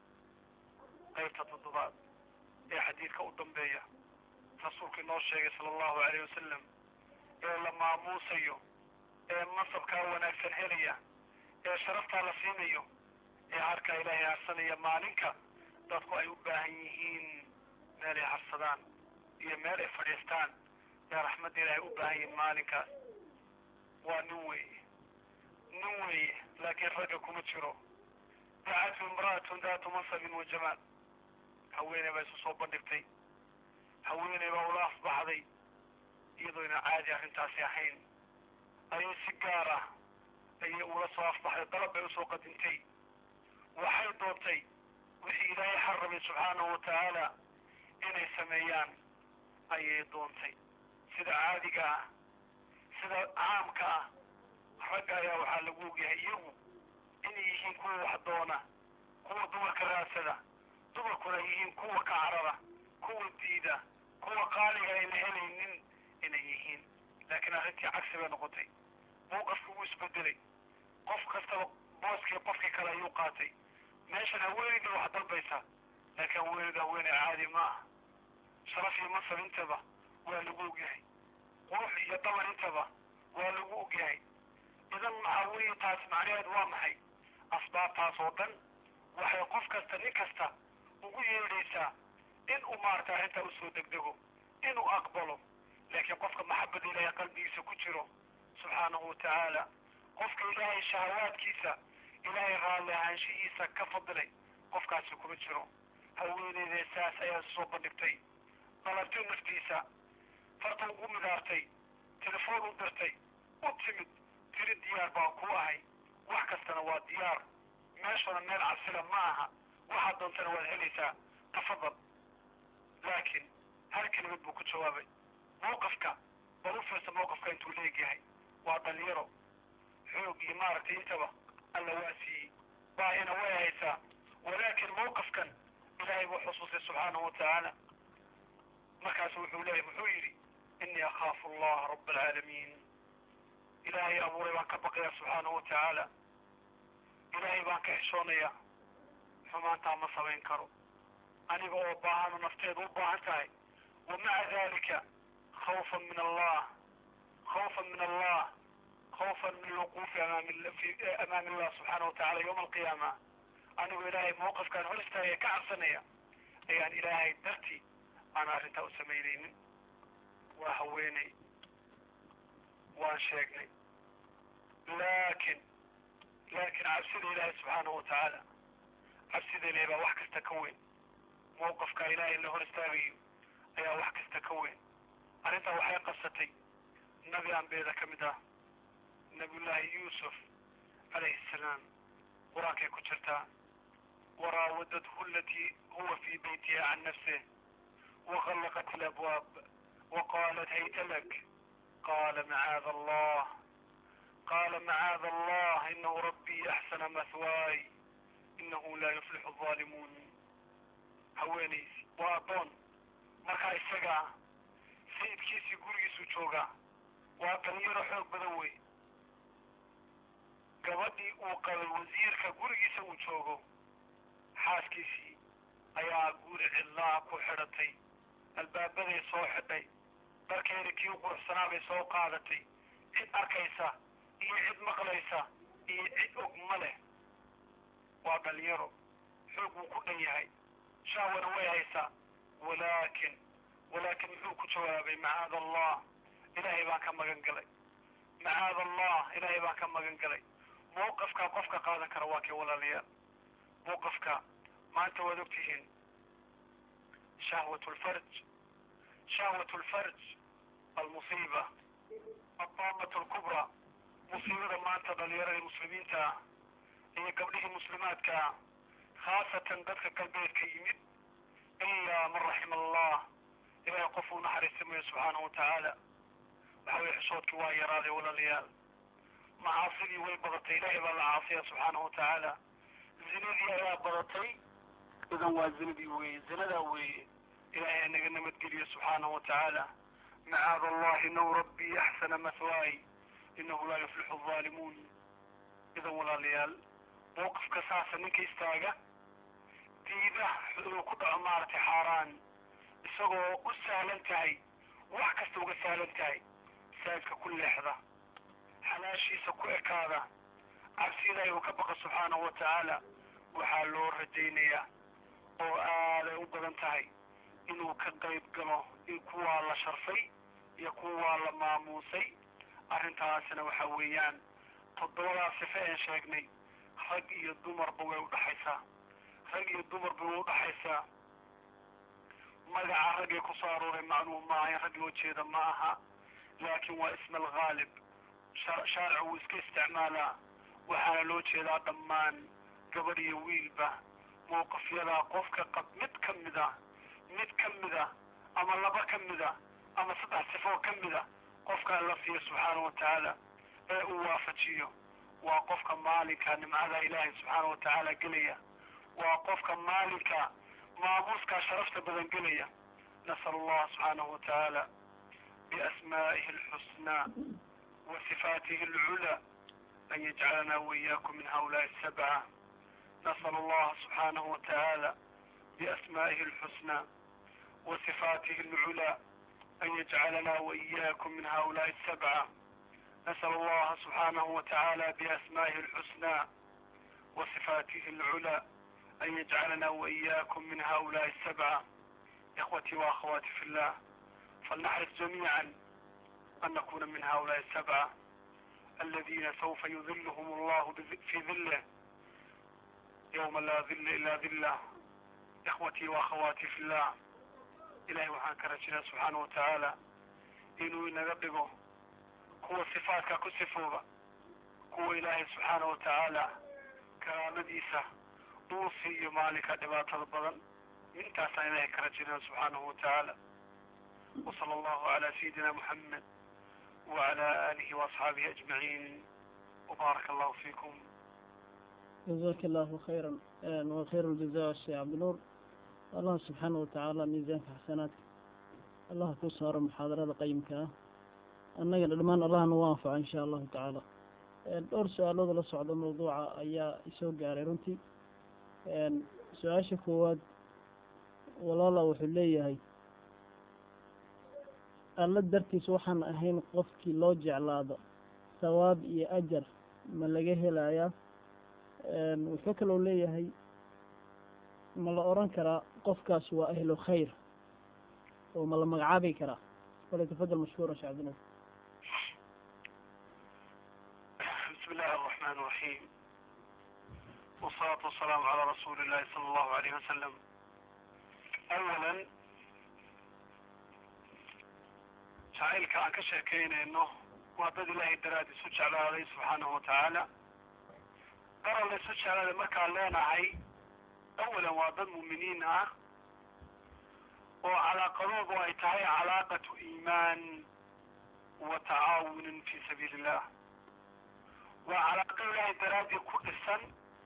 qaybta toddobaad ee xadiidka u dambeeya rasuulku inoo sheegay sala allahu alayh wasalam ee la maamuusayo ee masabkaa wanaagsan helaya ee sharaftaa la siinayo ee harkaa ilaahay harsanaya maalinka dadku ay u baahan yihiin meel ay harsadaan iyo meel ay fadhiistaan ee raxmadda ilaahay u baahan yihiin maalinkaas waa nin weeye nin weeye laakiin ragga kuma jiro dacatu imra'atun daatu mansabin wa jamaal haweeney baa isu soo bandhigtay haweeney baa ula afbaxday iyadoo ina caadi arrintaasi ahayn ayay si gaar ah ayay ula soo afbaxday dalab bay usoo qadintay waxay doontay wixii ilaahay xarramay subxaanahu wa tacaala inay sameeyaan ayay doontay sida caadiga ah sida caamka ah ragga ayaa waxaa lagu ogyahay iyagu inay yihiin kuwa wax doona kuwa dumarka raadsada dumarkuna yihiin kuwa ka carara kuwa diida kuwa qaaliga ayna helaynin inay yihiin laakiin arrintii cagsi bay noqotay mowqafkii wuu isbedelay qof kastaba booskii qofkii kale ayuu qaatay meeshan haweeneyda wax dalbaysa laakiin haweeneyda haweeney caadi ma ah sharaf iyo mansab intaba waa lagu ogyahay qurux iyo dabar intaba waa lagu ogyahay idan maxaa weeye taas macnaheed waa maxay asbaabtaas oo dhan waxay qof kasta nin kasta ugu yeedhaysaa in uu maarata arrintaa usoo degdego inuu aqbalo laakiin qofka maxabada ilaahay qalbigiisa ku jiro subxaanahu wa tacaala qofka ilaahay shahawaadkiisa ilaahay raalli ahaanshihiisa ka fadilay qofkaasi kuma jiro haweeneyda saas ayaa soo bandhigtay dalabtay naftiisa farta ugu midaartay telefoon u dirtay u timid tiri diyaar baan ku ahay wax kastana waa diyaar meeshuna meel cabsila ma aha waxaad doontana waad helaysaa tafadal laakiin hal kelimad buu ku jawaabay mawqafka bal u fiirsa mawqafka intuu leegyahay waa dhalinyaro xoog iyo maaragtay intaba alla waa siiyey baahina way haysaa walaakin mawqafkan ilaahay buu xusuustay subxaanahu wa tacaala markaasu wuxuu leeyahy muxuu yidhi inii akhaafu allaha raba alcaalamiin ilaahay abuuray baan ka baqayaa subxaanahu wa tacaala ilaahay baan ka xishoonayaa xumaantaa ma samayn karo aniga oo baahano nafteedu u baahan tahay wa maca dalika khawfan min allah khawfan min allah khawfan min alwuquufi amaami allah subxaana wa tacala yowma alqiyaama anigoo ilaahay mawqifkaan hor istaagaya ka cabsanaya ayaan ilaahay dartii aan arrintaa u samaynaynin waa haweeney waan sheegnay laakin laakiin cabsida ilaahay subxaanahu watacaala cabsida ilaahay baa wax kasta ka weyn mawqifkaa ilaahay la hor istaagayo ayaa wax kasta ka weyn arrintaa waxay qabsatay nabi ambiyada ka mid ah nabiyullaahi yuusuf calayhi salaam qur-aankay ku jirtaa waraawadathu alatii huwa fii beytiha can nafsih وغلقت الأبواب وقالت هيت لك قال معاذ الله قال معاذ الله إنه ربي أحسن مثواي إنه لا يفلح الظالمون haweenaysi waa addoon markaa isagaa sayidkiisii gurigiisuu joogaa waa dhalinyaro xoog badan wey gabadhii uu qabay wasiirka gurigiisa uu joogo xaaskiisii ayaa guri cidlaa ku xidhatay albaabaday soo xidhay dharkeeda kii u quruxsanaa bay soo qaadatay cid arkaysa iyo cid maqlaysa iyo cid og ma leh waa dhalinyaro xoog wuu ku dhan yahay shahwana way haysaa walaakin walaakin muxuu ku jawaabay macaada allah ilaahay baan ka magan galay macaada allah ilaahay baan ka magan galay mawqifkaa qofka qaadan kara waa kii walaalayaal mawqifka maanta waad ogtihiin shahwat lfarj shahwat lfarj almusiiba adaamat alkubra musiibada maanta dhalinyaradii muslimiinta ah iyo gabdhihii muslimaadka ah khaasatan dadka galbeedka yimid ilaa man raxima allah ilaahay qof uu naxariisamayo subxaanahu watacaala waxa weye xishoodkii waa yaraaday walaalayaal macaasidii way badatay ilaahay baa la caasiya subxaanahu watacaala zinadii ayaa badatay idan waa zinadii weeye zinadaa weeye ilaahay naga nabadgeliyo subxaanahu watacaala macaada allahi inahu rabbii axsana mathwaay inahu laa yuflixu alzaalimuun idan walaalayaal mawqifka saasa ninka istaaga diida inuu ku dhaco maaragtay xaaraan isagoo u sahlan tahay wax kasta uga sahlan tahay saajka ku leexda xalaashiisa ku ekaada cabsi ilaahay uu ka baqa subxaanahu watacaala waxaa loo rajaynayaa oo aaday u badan tahay inuu ka qayb galo in kuwaa la sharfay iyo kuwaa la maamuusay arrintaasina waxa weeyaan toddobadaas sife een sheegnay rag iyo dumarba way udhaxaysaa rag iyo dumarba way udhaxaysaa magaca raggay ku soo arooray macluum maaha in rag loo jeeda ma aha laakiin waa isma alghaalib shaaricu wuu iska isticmaalaa waxaana loo jeedaa dhammaan gabadh iyo wiilba mawqifyadaa qofka qab mid ka mida mid ka mida ama laba ka mida ama saddex sifoo ka mida qofka alla siiya subxaana watacaala ee uu waafajiyo waa qofka maalinka nimcada ilaahay subxaana watacaala gelaya waa qofka maalinka maamuuskaa sharafta badan gelaya nasal allah subxaanahu watacaala biasmaa'ihi alxusnaa wa sifaatihi alculaa an yajcalanaa waiyaakum min haulaai asabca nasal allah subxaanahu watacaala biasmaa'ihi alxusnaa wa sifaatihi alculaa أن يجعلنا وإياكم من هؤلاء السبعة نسأل الله سبحانه وتعالى بأسمائه الحسنى وصفاته العلى أن يجعلنا وإياكم من هؤلاء السبعة إخوتي وأخواتي في الله فلنحرص جميعا أن نكون من هؤلاء السبعة الذين سوف يذلهم الله في ذله يوم لا ذل إلا ذله إخوتي وأخواتي في الله ilaahay waxaan ka rajinaa subxaana wa tacaala inuu inaga dhigo kuwa sifaadka ku sifooba kuwa ilaahay subxaana wa tacaala karaamadiisa uu siiyo maalinka dhibaatada badan intaasaan ilaahay ka rajinaa subxaanahu wa tacaala وصلى الله على سيدنا محمد وعلى آله وأصحابه أجمعين وبارك الله فيكم جزاك الله خيرا وخير الجزاء الشيخ عبد النور allah subxaana watacaala miisaanka xasanaadka allah ku saaro muxaadarada qayimka ah annagana dhammaan allahna u anfaco insha allahu tacaala dhowr su-aalooda la socda mawduuca ayaa isoo gaaray runtii su-aasha koowaad walaala wuxuu leeyahay alla dartiis waxaan ahayn qofkii loo jeclaado sawaab iyo ajar ma laga helayaa wuxuu kaloo leeyahay ma la oran karaa qofkaas waa ahlu khayr oo ma la magacaabi karaa falyatafadal mashkuura sheekh cabdinaas بسم الله الرحمن الرحيم والصلاة والسلام على رسول الله صلى الله عليه وسلم أولا jacaylka aan ka sheekaynayno waa dad ilaahay daraadi isu jeclaaday subxaanahu watacaala daran la isu jeclaaday markaan leenahay awalan waa dad muuminiin ah oo calaaqadoodu ay tahay calaaqatu iimaan wa tacaawunin fi sabiili illah waa calaaqo ilaahay daraadii ku dhisan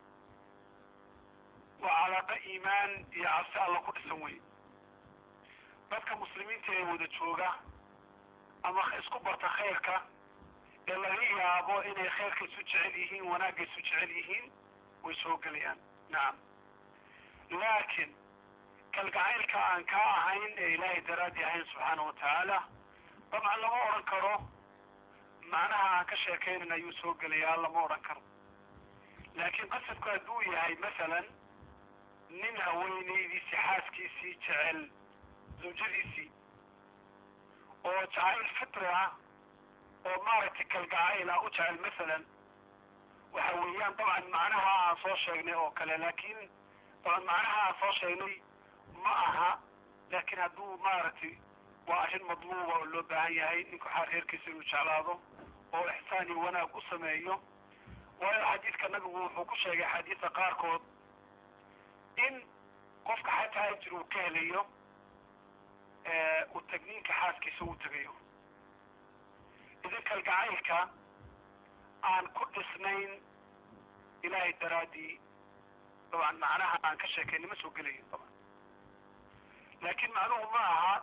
waa calaaqo iimaan iyo cabsi alla ku dhisan wey dadka muslimiinta ee wada jooga ama isku barta khayrka ee laga yaabo inay khayrka isu jecel yihiin wanaagga isu jecel yihiin way soo gelayaan nacam laakiin kalgacaylka aan kaa ahayn ee ilaahay daraadii ahayn subxaanahu watacaala dabcan lama odhan karo macnaha aan ka sheekaynan ayuu soo gelayaa lama odhan karo laakiin qasadku hadduu yahay masalan nin haweenaydiisii xaaskiisii jecel zawjadiisii oo jacayl fitri ah oo maaragtay kalgacayl ah u jecel masalan waxa weeyaan dabcan macnaha aan soo sheegnay oo kale laakiin dabcan macnaha aan soo sheegnay ma aha laakiin hadduu maaragtay waa arrin madluuba oo loo baahan yahay ninku xaar reerkiisa inuu jeclaado oo ixsaan iyo wanaag u sameeyo waayo xadiidka nabigu wuxuu ku sheegay xadiidka qaarkood in qofka xataa ajir uu ka helayo uu tagniinka xaaskiisa uu tegayo idan kalgacaylka aan ku dhisnayn ilaahay daraaddii dabcan macnaha aan ka sheekayna ma soo gelayo daban laakiin macnuhu ma aha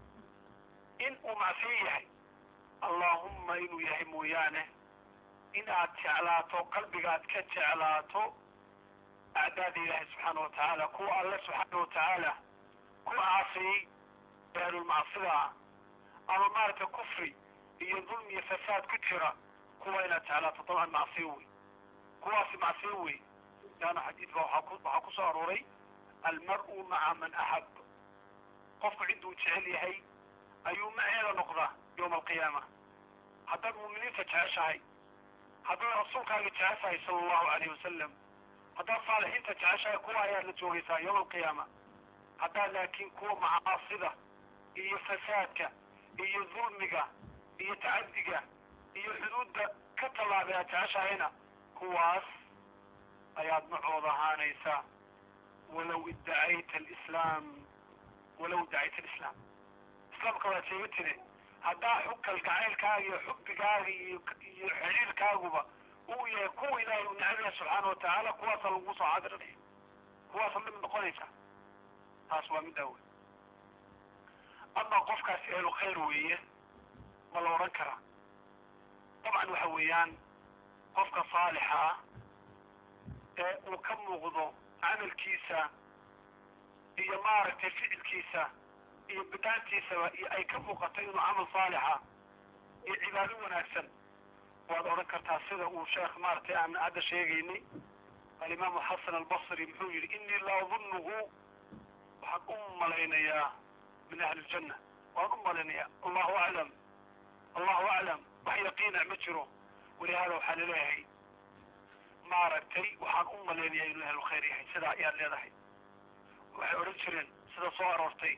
in uu macsiyo yahay allaahumma inuu yahay mooyaane in aad jeclaato qalbigaad ka jeclaato acdaada ilaahay subxaana wa tacaala kuwa alle subxaana wa tacaala ku caasiyey beelulmacsida ah ama maaragtay kufri iyo dulmi iyo fasaad ku jira kuwa inaad jeclaato dabcan macsiyo wey kuwaasi macsiyo wey laanna xadiidka waxaa ku waxaa ku soo arooray almar-u maca man axab qofku cidduu jecel yahay ayuu maceeda noqdaa yowma alqiyaama haddaad muuminiinta jeceshahay haddaad rasuulkaaga jeceshahay sala allahu alayh wasalam haddaad saalixiinta jeceshahay kuwa ayaad la joogaysaa yowma alqiyaama haddaad laakiin kuwa macaasida iyo fasaadka iyo dulmiga iyo tacaddiga iyo xuduudda ka tallaabay aad jeceshahayna kuwaas ayaad macooda ahaanaysaa walow iddacayta alislaam walow iddacayta alislaam islaamka waad sheega tire haddaa xug kalgacaylkaaga iyo xubbigaaga iyo iyo xiriirkaaguba uu yahay kuwa ilaahay uu necab yahay subxaana wa tacaala kuwaasa lagu soo cadirinaya kuwaasa mid noqonaysa taas waa middaa wey ama qofkaasi ehlu khayr weeye ma la odhan karaa dabcan waxa weeyaan qofka saalixa ah ee uu ka muuqdo camalkiisa iyo maaragtay ficilkiisa iyo bidaantiisaba iyo ay ka muuqato inuu camal saalixa iyo cibaado wanaagsan waad odhan kartaa sida uu sheekh maaragtay aan hadda sheegaynay alimaamu xasan albasri muxuu yidhi inii la adunnuhu waxaan u malaynayaa min ahli ljanna waan u malaynayaa allahu aclam allahu aclam wax yaqiina ma jiro walihaada waxaa laleeyahay maaragtay waxaan u malaynayaa inuu ahlu khayr yahay sidaa ayaad leedahay waxay odhan jireen sida soo aroortay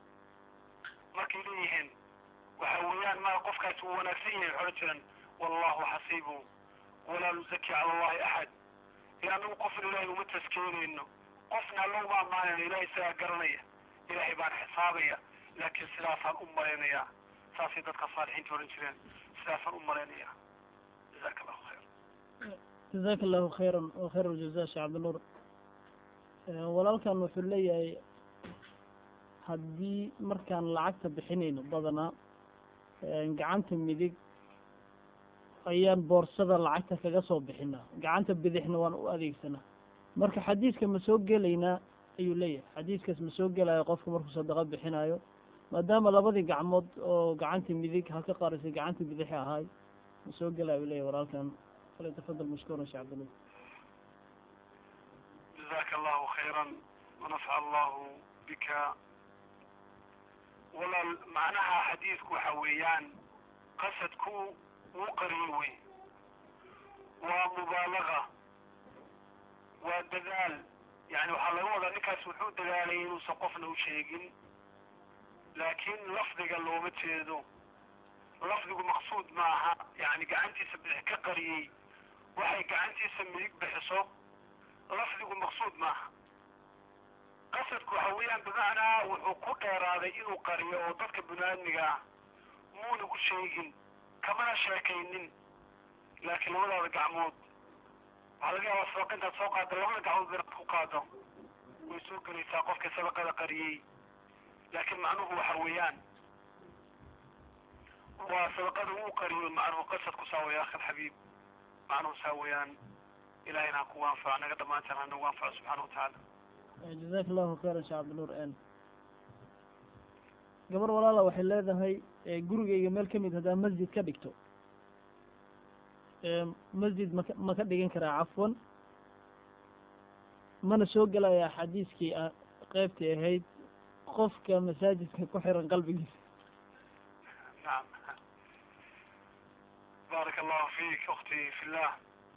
markay leeyihiin waxa weeyaan ma qofkaasi uu wanaagsan yahay waxay odhan jireen wallahu xasiibu walaa nuzaki cala allahi axad ee anagu qofna ilaahay uma taskeynayno qofna alla uma ammaanayno ilahay sidaa garanaya ilaahay baan xisaabaya laakiin sidaasaan u malaynayaa saasay dadka saalixiinta odhan jireen sidaasaan u malaynayaa jazaaka allahu khayr jazaaka allahu khayran wa khayr aljaza sheekh cabdinuur walaalkan wuxuu leeyahay haddii markaan lacagta bixinayno badanaa gacanta midig ayaan boorsada lacagta kaga soo bixinaa gacanta bidixna waan u adeegsanaa marka xadiiska ma soo gelaynaa ayuu leeyahay xadiiskaas ma soo gelayo qofka markuu sadaqa bixinayo maadaama labadii gacmood oo gacanta midig halka qarisay gacanta bidixi ahaay ma soo gelaya u leeyahay walaalkan falyatafadal mashkuuran sheekh cabdinuur jazaaka allahu khayran ونفع الله بك walaal macnaha xadiidku waxa weeyaan qasadku wuu qariyo wey waa mubaalaga waa dadaal yani waxaa laga wadaa ninkaas wuxuu dadaalay inuusan qofna u sheegin laakiin lafdiga looma jeedo lafdigu maqsuud maaha yani gacantiisa bidix ka qariyey waxay gacantiisa midig bixiso lafdigu maqsuud maaha qasadku waxa weeyaan bimacnaa wuxuu ku dheeraaday inuu qariyo oo dadka bini-aadmiga ah muuna u sheegin kamana sheekaynin laakiin labadaada gacmood waxaa laga yaabaa sadaqa intaad soo qaado labada gacmood inaad ku qaado way soo gelaysaa qofka sadaqada qariyey laakiin macnuhu waxa weeyaan waa sadaqada wuu qariyo macnuhu qasadku saa weya akhi alxabiib macnuhu saa weeyaan ilahayna ha kugu anfaco naga dhammaantaan ha nagu anfaco subxaana wa tacaala jazaak allahu khayran sheekh cabdinuur n gabar walaala waxay leedahay gurigayga meel ka mid haddaa masjid ka dhigto masjid maka ma ka dhigan karaa cafwan mana soo gelayaa xadiiskii a qeybtii ahayd qofka masaajidka ku xiran qalbigiisa نعم بارك الله فيك أختي في الله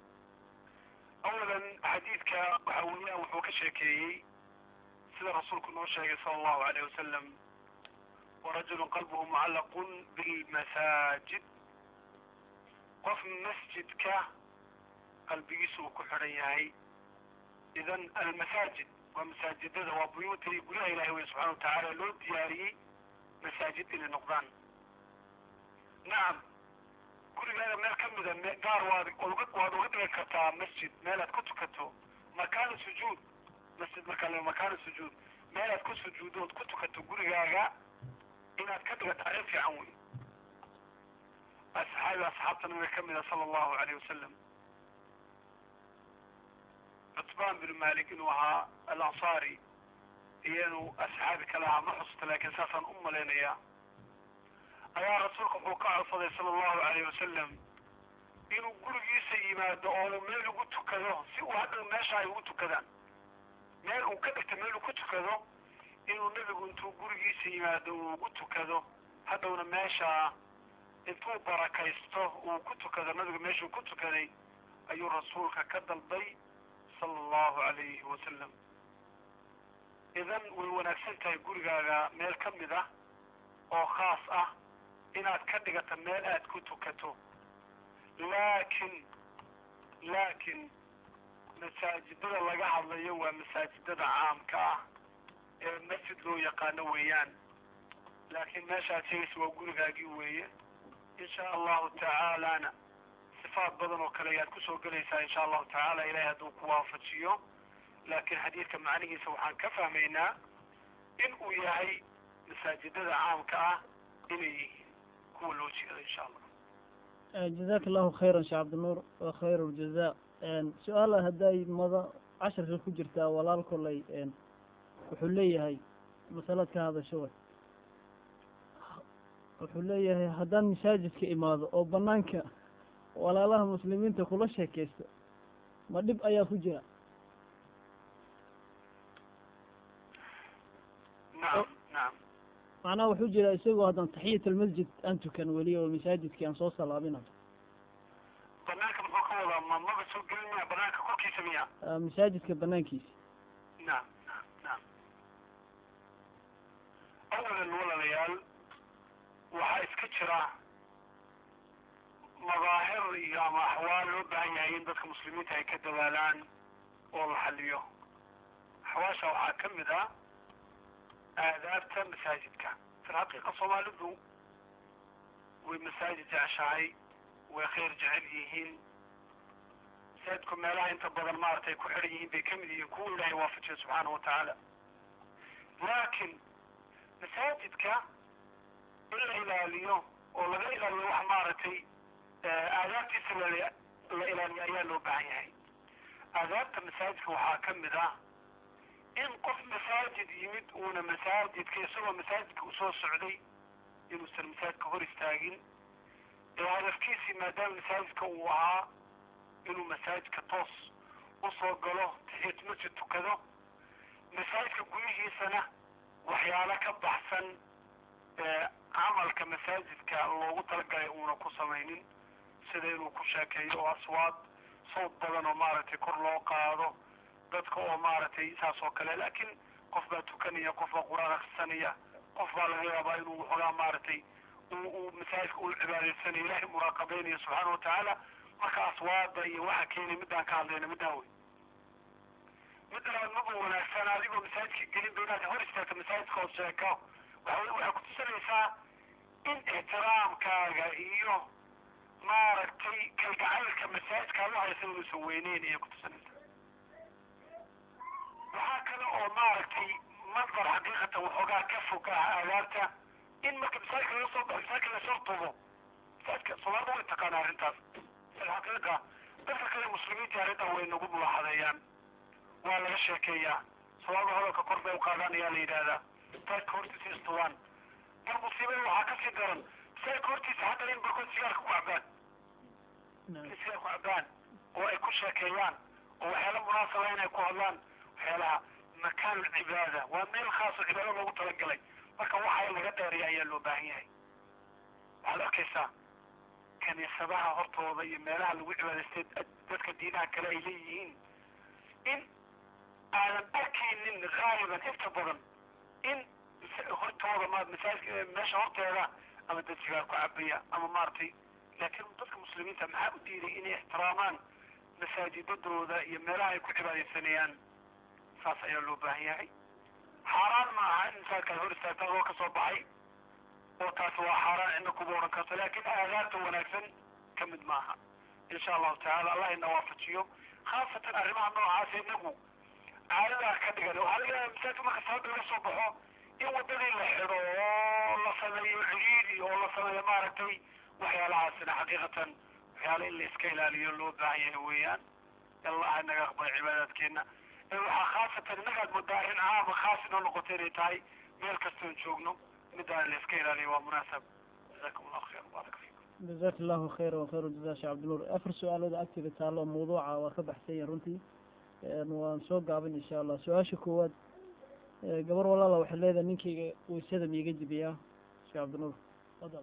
أولا حديثك وحاولنا وحوك شاكيي سيدة رسولك نوشاكي صلى الله عليه وسلم ورجل قلبه معلق بالمساجد قف مسجدك قلبي سوك حريهي إذا المساجد ومساجد وبيوت يقول إلهي سبحانه وتعالى لو دياري مساجد إلى نقدان nacam gurigaaga meel ka mida gaar waad waad uga dhigi kartaa masjid meelaad ku tukato makaana sujuud masjid markaa le makaana sujuud meelaad ku sujuudood ku tukato gurigaaga inaad ka dhigato arrin fiican wey asxaabi asxaabta nabiga ka mida sala allahu alayh wasalam cutbaan bin malik inuu ahaa alansaari iyanu asxaabi kale ahaa ma xususta laakiin saasaan u malaynayaa ayaa rasuulka wuxuu ka codsaday sala allahu alayh wasalam inuu gurigiisa yimaado oo meel ugu tukado si uu hadhow meesha ay ugu tukadaan meel uu ka dhigta meel uu ku tukado inuu nebigu intuu gurigiisa yimaado uu ugu tukado hadhowna meesha intuu barakaysto uu ku tukado nabiga meeshuu ku tukaday ayuu rasuulka ka dalbay sala allahu alayhi wasalam idan way wanaagsan tahay gurigaaga meel ka mid ah oo khaas ah inaad ka dhigato meel aad ku tukato laakin laakin masaajidada laga hadlayo waa masaajidada caamka ah ee masjid loo yaqaano weeyaan laakiin meeshaad sheegaysa waa gurigaagii weeye insha allahu tacaalana sifaad badan oo kale ayaad kusoo gelaysaa insha allahu tacaala ilahay hadduu ku waafajiyo laakiin xadiidka macnihiisa waxaan ka fahmaynaa in uu yahay masaajidada caamka ah inay yihiin kuwa loo jeedo insha allah jazaak allahu khayran sheekh cabdinuur wa khayr ljaza su-aala hadday mada casharka ku jirtaa walaal kolay wuxuu leeyahay masalad ka hadasho way wuxuu leeyahay haddaan masaajidka imaado oo banaanka walaalaha muslimiinta kula sheekaysto ma dhib ayaa ku jira nacam nacam macnaha wuxuu jira isagoo haddaan taxiyat almasjid aan tukan weli oo masaajidkii aan soo salaabinayo banaanka muxuu ka wadaa ma maba soo gelin miya banaanka korkiisa miya masaajidka banaankiisa nacam nacam nacam awalan walaalayaal waxaa iska jira madaahir iyo ama axwaal loo baahan yahay in dadka muslimiinta ay ka dadaalaan oo la xaliyo axwaasha waxaa ka mid ah aadaabta masaajidka fi lxaqiiqa soomaalidu way masaajid jeceshahay way khayr jecel yihiin masaajidku meelaha inta badan maaragtay ku xidhan yihiin bay kamid yihiin kuwa ilaahay waafajiya subxaana wa tacaala laakiin masaajidka in la ilaaliyo oo laga ilaaliyo wax maaragtay aadaabtiisa la la ilaaliyo ayaa loo baahan yahay aadaabta masaajidka waxaa ka mid ah in qof masaajid yimid uuna masaajidka isagoo masaajidka usoo socday inuusan masaajidka hor istaagin ee hadafkiisii maadaama masaajidka uu ahaa inuu masaajidka toos usoo galo taxiyat masjid tukado masaajidka gudihiisana waxyaalo ka baxsan camalka masaajidka loogu talagalay uuna ku samaynin sida inuu ku sheekeeyo oo aswaad sawd badan oo maaragtay kor loo qaado dadka oo maaragtay saas oo kale laakiin qof baa tukanaya qof baa qur-aan akrisanaya qof baa laga yaabaa inuu waxoogaa maaragtay uu masaajidka uu cibaadaysanayo ilaahay muraaqabaynayo subxaana watacaala marka aswaada iyo waxa keenay midaan ka hadlayna midaan wey midda labaad maba wanaagsan adigoo masaajidka gelin ba inaad hor istaagto masaajidka oo sheeko waxa waxay kutusinaysaa in ixtiraamkaaga iyo maaragtay kalgacaylka masaajidka aad u haysa inuusan weyneyn ayay kutusinaysaa waxaa kale oo maaragtay mandar xaqiiqatan waxoogaa ka fog ah aadaabta in marka masaajidka laga soo baxo masaajidka la shartubo masaajidka soomaalida way taqaana arrintaas alxaqiiqa dadka kale muslimiinta arrintan way nagu mulaaxadeeyaan waa laga sheekeeyaa soomaalida hadalka kor bay u qaadaan ayaa la yidhaahdaa masaajidka hortiisa istuwaan mar musiibada waxaa kasii daran masaajidka hortiisa haddana in barkood sigaarka ku cabaan in sigaar ku cabaan oo ay ku sheekeeyaan oo waxyaala munaasaba inay ku hadlaan waxyaalaha makaan cibaada waa meel khaasoo cibaado loogu talagalay marka waxa in laga dheeriya ayaa loo baahan yahay waxaad arkaysaa kaniisadaha hortooda iyo meelaha lagu cibaadaystay dadka diinaha kale ay leeyihiin in aadan arkaynin haaliban inta badan in hortooda ma masaajidka meesha horteeda ama dad sigaar ku cabaya ama maaragtay laakiin dadka muslimiinta maxaa u diiday inay ixtiraamaan masaajidadooda iyo meelaha ay ku cibaadaysanayaan saas ayaa loo baahan yahay xaaraan ma aha in masaajidkaad hor istaagta adoo ka soo baxay oo taasi waa xaaraan cidna kuma odhan karto laakiin aadaabta wanaagsan ka mid maaha insha allahu tacaala allah ina waafajiyo khaasatan arrimaha noocaas inagu caadadaa ka dhigan waxaa laga yaaba masaajidka marka salaada laga soo baxo in waddadii la xidho oo la sameeyo ciriiri oo la sameeyo maaragtay waxyaalahaasina xaqiiqatan waxyaala in la iska ilaaliyo loo baahan yahay weeyaan allah inaga aqbal cibaadaadkeena waxaa khaasatan innagaad moodaa arrin caama khaas inoo noqoto inay tahay meel kastoon joogno midaan la iska ilaaliyo waa munaasab jazakum allahu khayr baaraka fiikum جزاك الله خير وخير الجزاء شيخ عبد النور أفر سؤال هذا أكتب تعالى موضوع وكبح سيء رنتي وانسوق قابل إن شاء الله سؤال شكوات قبر والله لو حليذا نينكي ويسادم يجد بياه شيخ عبد النور تفضل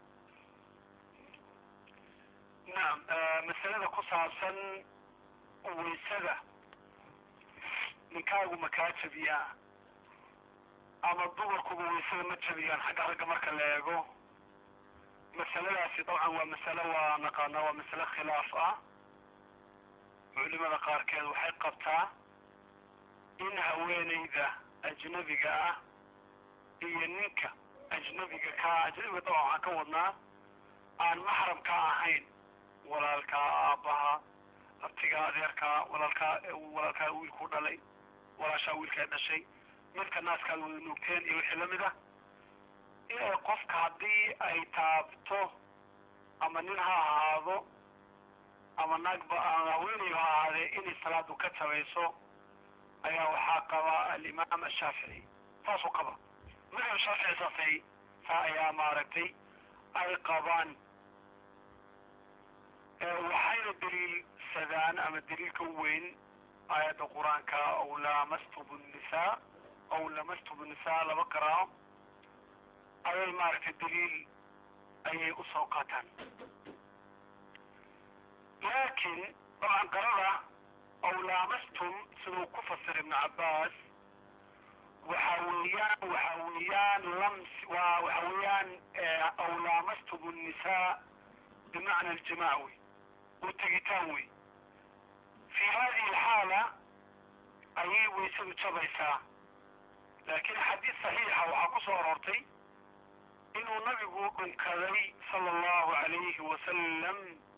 نعم masalada ku saabsan waysada ninkaagu ma kaa jabiyaa ama dumarkuba waysada ma jabiyaan xagga ragga marka la eego masaladaasi dabcan waa masale waa naqaanaa waa masale khilaaf ah culimada qaarkeed waxay qabtaa in haweenayda ajnabiga ah iyo ninka ajnabiga kaa ajnabiga dabcan waxaan ka wadnaa aan maxram ka ahayn walaalkaa aabbaha abtigaa adeerkaa walaalkaa walaalkaa wiilkuu dhalay walaashaa wiilkaa dhashay midka naaskaad wada nuugteen iyo wixii lamid ah inay qofka haddii ay taabto ama nin ha ahaado ama naagba haweeney ha ahaadee inay salaadu ka tabayso ayaa waxaa qaba alimaam ashaafici saasuu qaba madhab shaafici saasay saa ayaa maaragtay ay qabaan waxayna daliilsadaan ama daliilka u weyn aayadda qur-aanka aw laamastumu nnisaa aw lamastumu nnisaa laba qaraaco ayay maaragtay daliil ayay u soo qaataan laakiin dabcan qarada aw laamastum siduu ku fasir ibnu cabbaas waxa weeyaan waxa weeyaan lams waa waxa weeyaan aw laamastum nnisaa bimacna aljimac wey oo tegitaan wey fi hadihi alxaala ayay waysadu jabaysaa laakiin xadiis saxiixa waxaa ku soo aroortay inuu nabigu dhunkaday sala allahu alayhi wasalam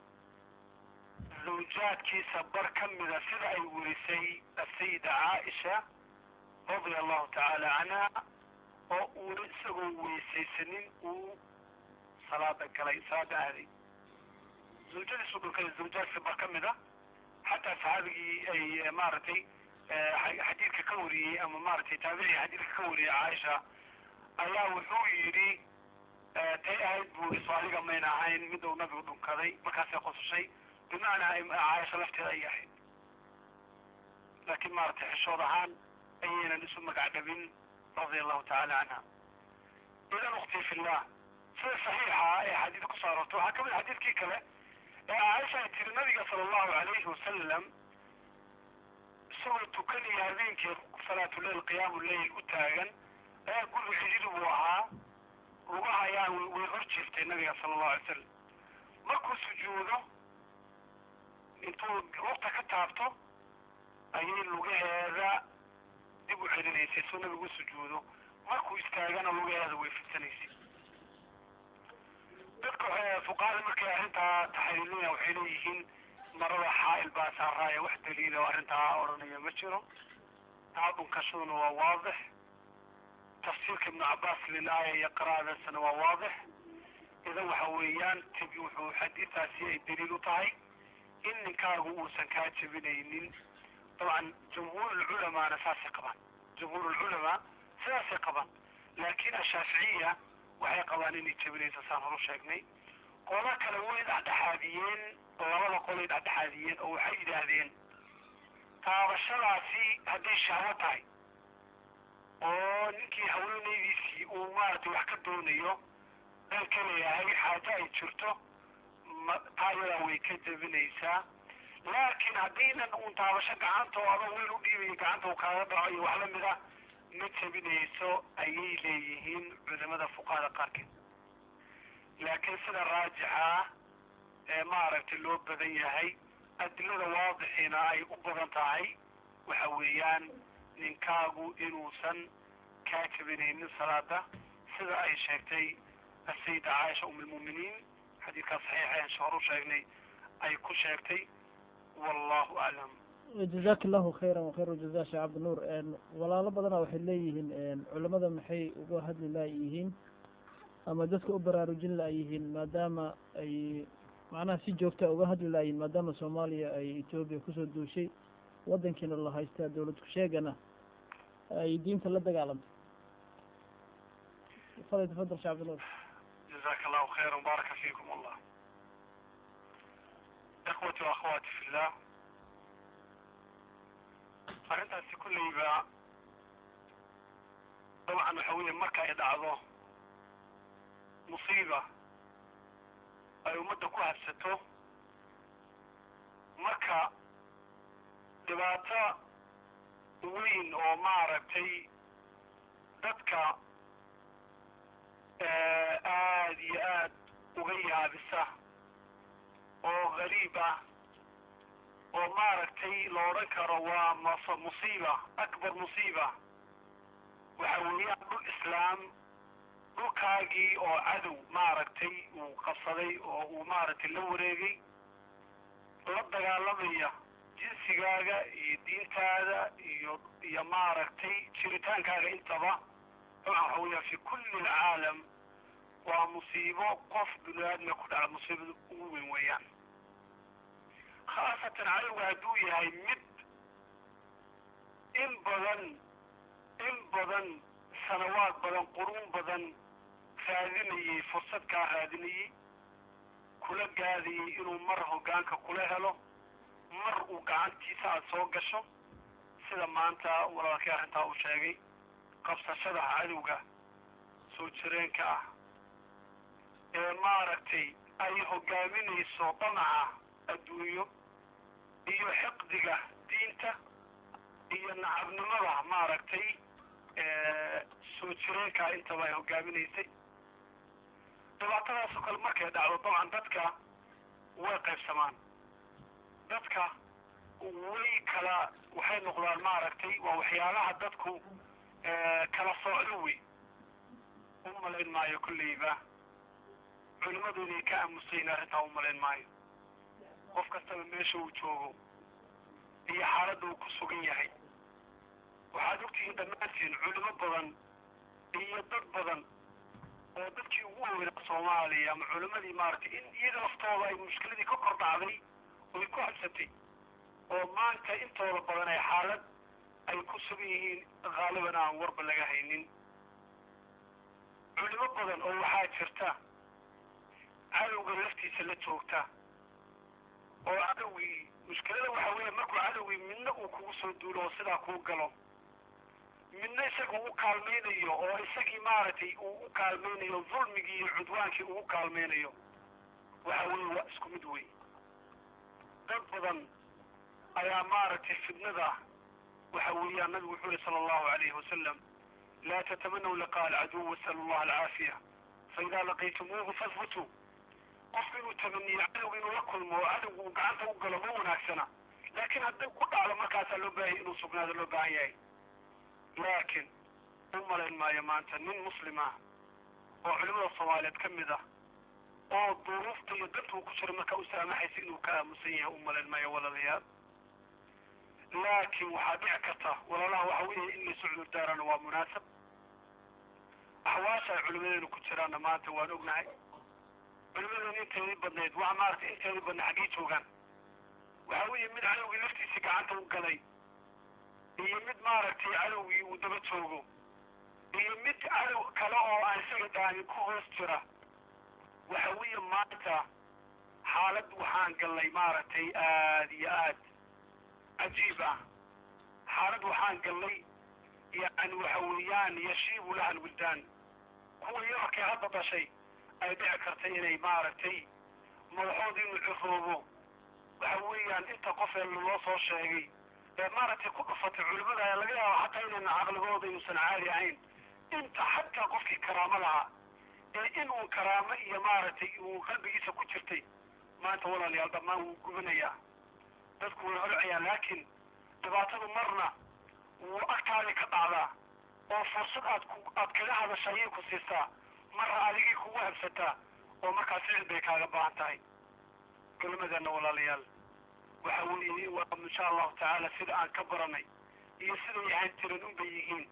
zawjaadkiisa bar ka mida sida ay werisay asayida caaisha radia allahu tacaala canha oo uuna isagoo weysaysanin uu salaada galay salaada aaday zawjadiisu dhunkaday zawjaadkiisa bar ka mida xataa saxaabigii ay maaragtay xadiidka ka wariyey ama maaragtay taabicii xadiidka ka wariyey caaisha ayaa wuxuu yidhi tay ahayd buu iso adiga mayna ahayn mid uu nabigu dhunkaday markaasay qosashay bimacnaa caaisha lafteeda ayay ahayd laakiin maaragtay xishood ahaan ayaynan isu magacdhabin radia allahu tacala canha idan ukti fillah sida saxiixa ee xadiid ku soo aroortay waxaa kamid xadiidkii kale ee caaisha ay tiri nabiga sala allahu alayhi wasalam isagoo tukanaya habeenkii salaatuleil qiyaamu leyl u taagan ayaa guriga cidhiiri buu ahaa lugaha ayaa way hor jirtay nabiga sala allahu alay salam markuu sujuudo intuu lugta ka taabto ayay lugaheeda dib u celinaysay soo nabigu sujuudo markuu istaagana lugaheeda way fidsanaysay dadka fuqahada markay arrintaa taxriilinaya waxay leeyihiin marada xaa'il baa saaraaya wax daliila oo arrintaa odhanaya ma jiro taabunkashaduna waa waadix tafsiirka ibnu cabbaas lilaaya iyo qiraa'adaasana waa waadix idan waxa weeyaan tib wuxuu xadiidaasi ay daliil u tahay in ninkaagu uusan kaa jebinaynin dabcan jumhuurulculamaana saasay qabaan jumhuurulculamaa sidaasay qabaan laakiin ashaaficiya waxay qabaan inay jebinayso saan horu sheegnay qola kale way dhexdhexaadiyeen labada qolay dhexdhexaadiyeen oo waxay yidhaahdeen taabashadaasi hadday shahwo tahay oo ninkii haweenaydiisii uu maaragtay wax ka doonayo dal ka leeyahay xaajo ay jirto taayadaa way ka jebinaysaa laakiin haddiinan uun taabasho gacantooda wiil u dhiibayo gacanta uu kaaga dhaco iyo wax lamid a ma jebinayso ayay leeyihiin culimada fuqahada qaarkeed laakiin sida raajixa ee maaragtay loo badan yahay adilada waadixiina ay u badan tahay waxa weeyaan ninkaagu inuusan kaa jebinaynin salaada sida ay sheegtay asayida caaisha um lmu'miniin xadiidkaas saxiixa aan shoor u sheegnay ay ku sheegtay wallahu aclam jazaaka allahu khayran wakhayru jazaa sheekh cabdinuur walaalo badana waxay leeyihiin culamada maxay uga hadli laayihiin ama dadka u baraarujin laayihiin maadaama ay macnaha si joogta uga hadli laayihiin maadaama soomaaliya ay etoobiya kusoo duushay wadankiina la haystaa dawlad ku-sheegana ay diinta la dagaalamtay fadal tafadal sheekh cabdinuur جزاك الله خيرا بارك فيكم الله إخوتي وأخواتي في الله arrintaasi kulleyba dabcan waxa weeye marka ay dhacdo musiiba ay ummadda ku habsato marka dhibaato weyn oo maaragtay dadka aad iyo aad uga yaabisa oo gariib ah oo maaragtay la odhan karo waa mas musiiba akbar musiiba waxa weeyaan dhul islaam dhulkaagii oo cadow maaragtay uu qabsaday oo uu maaragtay la wareegay la dagaalamaya jinsigaaga iyo diintaada iyo iyo maaragtay jiritaankaaga intaba dabcan waxa weeyaa fi kulli alcaalam waa musiibo qof bini aadmiga ku dhaca musiibada ugu weyn weeyaan khaasatan cadowga hadduu yahay mid in badan in badan sanawaad badan quruun badan raadinayay fursad kaa raadinayay kula gaadayay inuu mar hoggaanka kula helo mar uu gacantiisa aada soo gasho sida maanta walaalkii arrintaa uu sheegay qabsashada cadowga soo jireenka ah ee maaragtay ay hoggaaminayso damaca adduunyo iyo xiqdiga diinta iyo nacabnimada maaragtay soo jireenkaa intaba ay hoggaaminaysay dhibaatadaasoo kale markay dhacdo dabcan dadka way qaybsamaan dadka way kala waxay noqdaan maaragtay waa waxyaalaha dadku kala soocdo wey u malayn maayo kolleyba culimmadu inay ka aamusayin arrintaa u malayn maayo qof kastaba meesha uu joogo iyo xaaladda uu ku sugan yahay waxaad ogtihiin dhammaantiin culimo badan iyo dad badan oo dadkii ugu weynaa soomaaliya ama culimmadii maaragtay in iyaga laftooda ay mushkiladii ka kor dhacday oy ku habsatay oo maanta intooda badan ay xaalad ay ku sugan yihiin haaliban aan warba laga haynin culimo badan oo waxaa jirta cadowga laftiisa la joogta oo cadowgii mushkilada waxaa weeye markuu cadowgii midna uu kugu soo duulo oo sidaa kuu galo midna isaga u kaalmaynayo oo isagii maaragtay uu u kaalmaynayo dulmigii iyo cudwaankii ugu kaalmaynayo waxa weeye waa isku mid wey dad badan ayaa maaragtay fitnada waxa weeyaan nabigu wuxuu yihi sala allahu alayhi wasalam laa tatamanaw liqaa alcaduw wasalu allaha alcaafiya faidaa laqaytumuuhu fahbutuu qofku inuu tamaniyo cadowga inuu la kulmo oo cadowga uu gacanta u galo ma wanaagsana laakiin hadday ku dhacdo markaasaa loo baahanya inuu sugnaado loo baahan yahay laakiin u malayn maayo maanta nin muslim ah oo culimada soomaaliyeed ka mid ah oo duruufta iyo danta uu ku jiro markaa u saamaxaysa inuu ka aamusan yahay u malayn maayo walaalayaal laakiin waxaa dhici karta walaalaha waxa weeye in laysu cudur daarana waa munaasab axwaasha ay culimadeenu ku jiraanna maanta waan ognahay culimadeenu inteedii badnayd waa maaragtay inteedii badnay xaggay joogaan waxa weeye mid cadowgii laftiisii gacanta u galay iyo mid maaragtay cadowgii uu daba joogo iyo mid cadow kale oo aan isaga dhaamin ku hoos jira waxa weeye maanta xaalad waxaan gallay maaragtay aad iyo aad cajiib ah xaalad waxaan gallay yani waxa weeyaan yashiibu laha alwildaan kuwa yararkay hadda dhashay ay dhici karta inay maaragtay madaxood inuu ciroobo waxa weeyaan inta qof ee loo soo sheegay ee maaragtay ku dhufatay culimada ayaa laga yaaba xataa inayna caqligooda inuusan caadi ahayn inta xataa qofkii karaamo lahaa ee in uun karaamo iyo maaragtay uu qalbigiisa ku jirtay maanta walaalayaal dhammaan wuu gubanayaa dadku way holcayaa laakiin dhibaatadu marna wuu agtaadii ka dhacdaa oo fursad aad ku aad kaga hadasha ayay ku siistaa marna adigii kugu habsataa oo markaas ficil bay kaaga baahan tahay culimadeenna walaalayaal waxa weeye waa insha allahu tacaala sida aan ka baranay iyo siday ahaan jiran unbay yihiin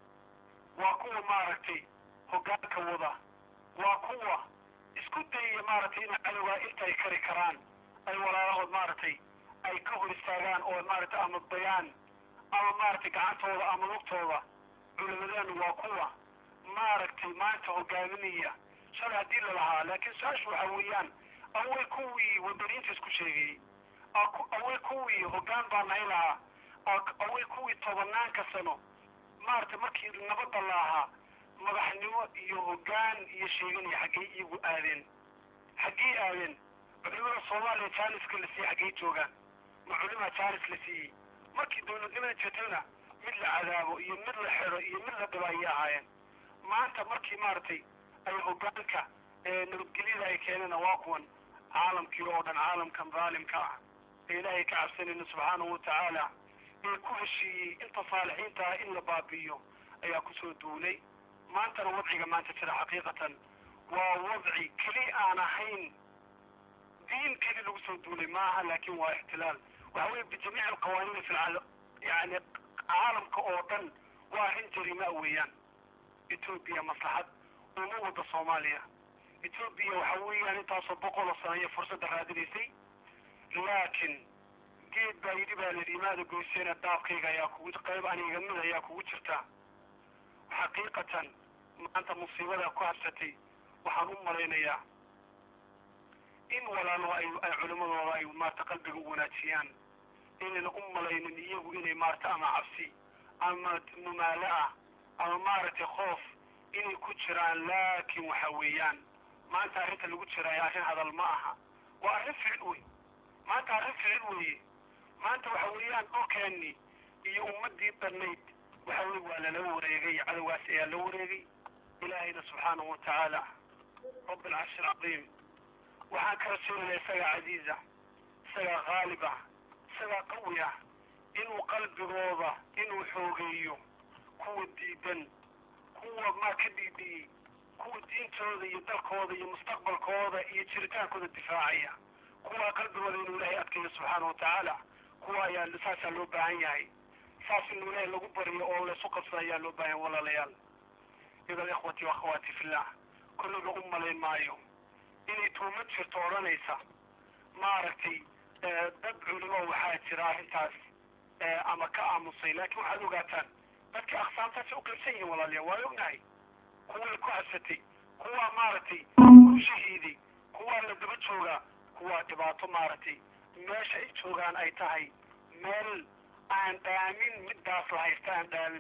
waa kuwa maaragtay hoggaanka wada waa kuwa isku dayaya maaragtay inay cadowgaa intay kari karaan ay walaalahood maaragtay ay ka hor istaagaan oo maaragtay ama bayaan ama maaragtay gacantooda ama lugtooda culimadeenu waa kuwa maaragtay maanta hogaaminaya shalay haddii lalahaa laakiin su-aashu waxa weeyaan awey kuwii wadaniinta isku sheegayey awey kuwii hoggaan baa nahay lahaa awey kuwii tobanaanka sano maaragtay markii nabadda la ahaa madaxnimo iyo hoggaan iyo sheeganaya xaggey iyagu aadeen xaggey aadeen culimada soomaaliya jaaniska la siiyey xaggey joogaan ma culimaa jaanis la siiyey markii dowladnimada jirtayna mid la cadaabo iyo mid la xidho iyo mid la dhibo ayay ahaayeen maanta markii maaragtay ay hoggaanka nabadgelyada ay keeneen waa kuwan caalamkii oo dhan caalamkan daalimka ah ee ilaahay ka cabsanayna subxaanahu watacaala ee ku heshiiyey inta saalixiinta ah in la baabi'iyo ayaa kusoo duulay maantana wadciga maanta jira xaqiiqatan waa wadci keli aan ahayn diin keli lagu soo duulay maaha laakin waa ixtilaal waxa weeye bijamiic alqawaaniin fi lcaalam yani caalamka oo dhan waa arrin jarima weeyaan etoobiya maslaxad uma wada soomaaliya etoobiya waxa weeyaan intaasoo boqoloo sano ayay fursadda raadinaysay laakiin geed baa yidhi baa layidhi imaada goyseena daabkayga ayaa kugu qayb aniga mid ayaa kugu jirta xaqiiqatan maanta musiibada ku habsatay waxaan u malaynayaa in walaaloho ay ay culimadooda ay maarta qalbiga u wanaajiyaan inayna u malaynin iyagu inay maarta ama cabsi ama mumaalo ah ama maaragtay khoof inay ku jiraan laakiin waxa weeyaan maanta arrinta lagu jiraayo arrin hadal ma aha waa arrin ficil wey maanta arrin ficil weeye maanta waxa weeyaan dhulkeennii iyo ummaddii dhannayd waxa weye waa lala wareegay cadowgaas ayaa la wareegay ilaahayna subxaanahu watacaala rabb alcarshi alcadiim waxaan kala jeedayaa isagaa casiiza isagaa haalib ah isagaa qawi ah inuu qalbigooda inuu xoogeeyo kuwa diidan kuwa maa ka dhiidhiyey kuwa diintooda iyo dalkooda iyo mustaqbalkooda iyo jiritaankooda difaacaya kuwaa qalbigooda inuu ilaahay adkeeyo subxaana wa tacaala kuwa ayaa saasaa loo baahan yahay saas inuu ilaahay lagu baryo oo laysu qabsada ayaa loo baahan yahay walaalayaal idan ikhwati waakhawaati fillah kulliga u malayn maayo inay tuumad jirto odhanaysa maaragtay dad culimo waxaa jira arrintaas ama ka aamusay laakiin waxaad ogaataan dadka aqsaamtaasi u qaybsan yihiin walaalayaal waa ognahay kuway ku habsatay kuwaa maaragtay ku shahiiday kuwaa la daba joogaa kuwaa dhibaato maaragtay meesha ay joogaan ay tahay meel aan dhaamin middaas la haysta aan dhaamin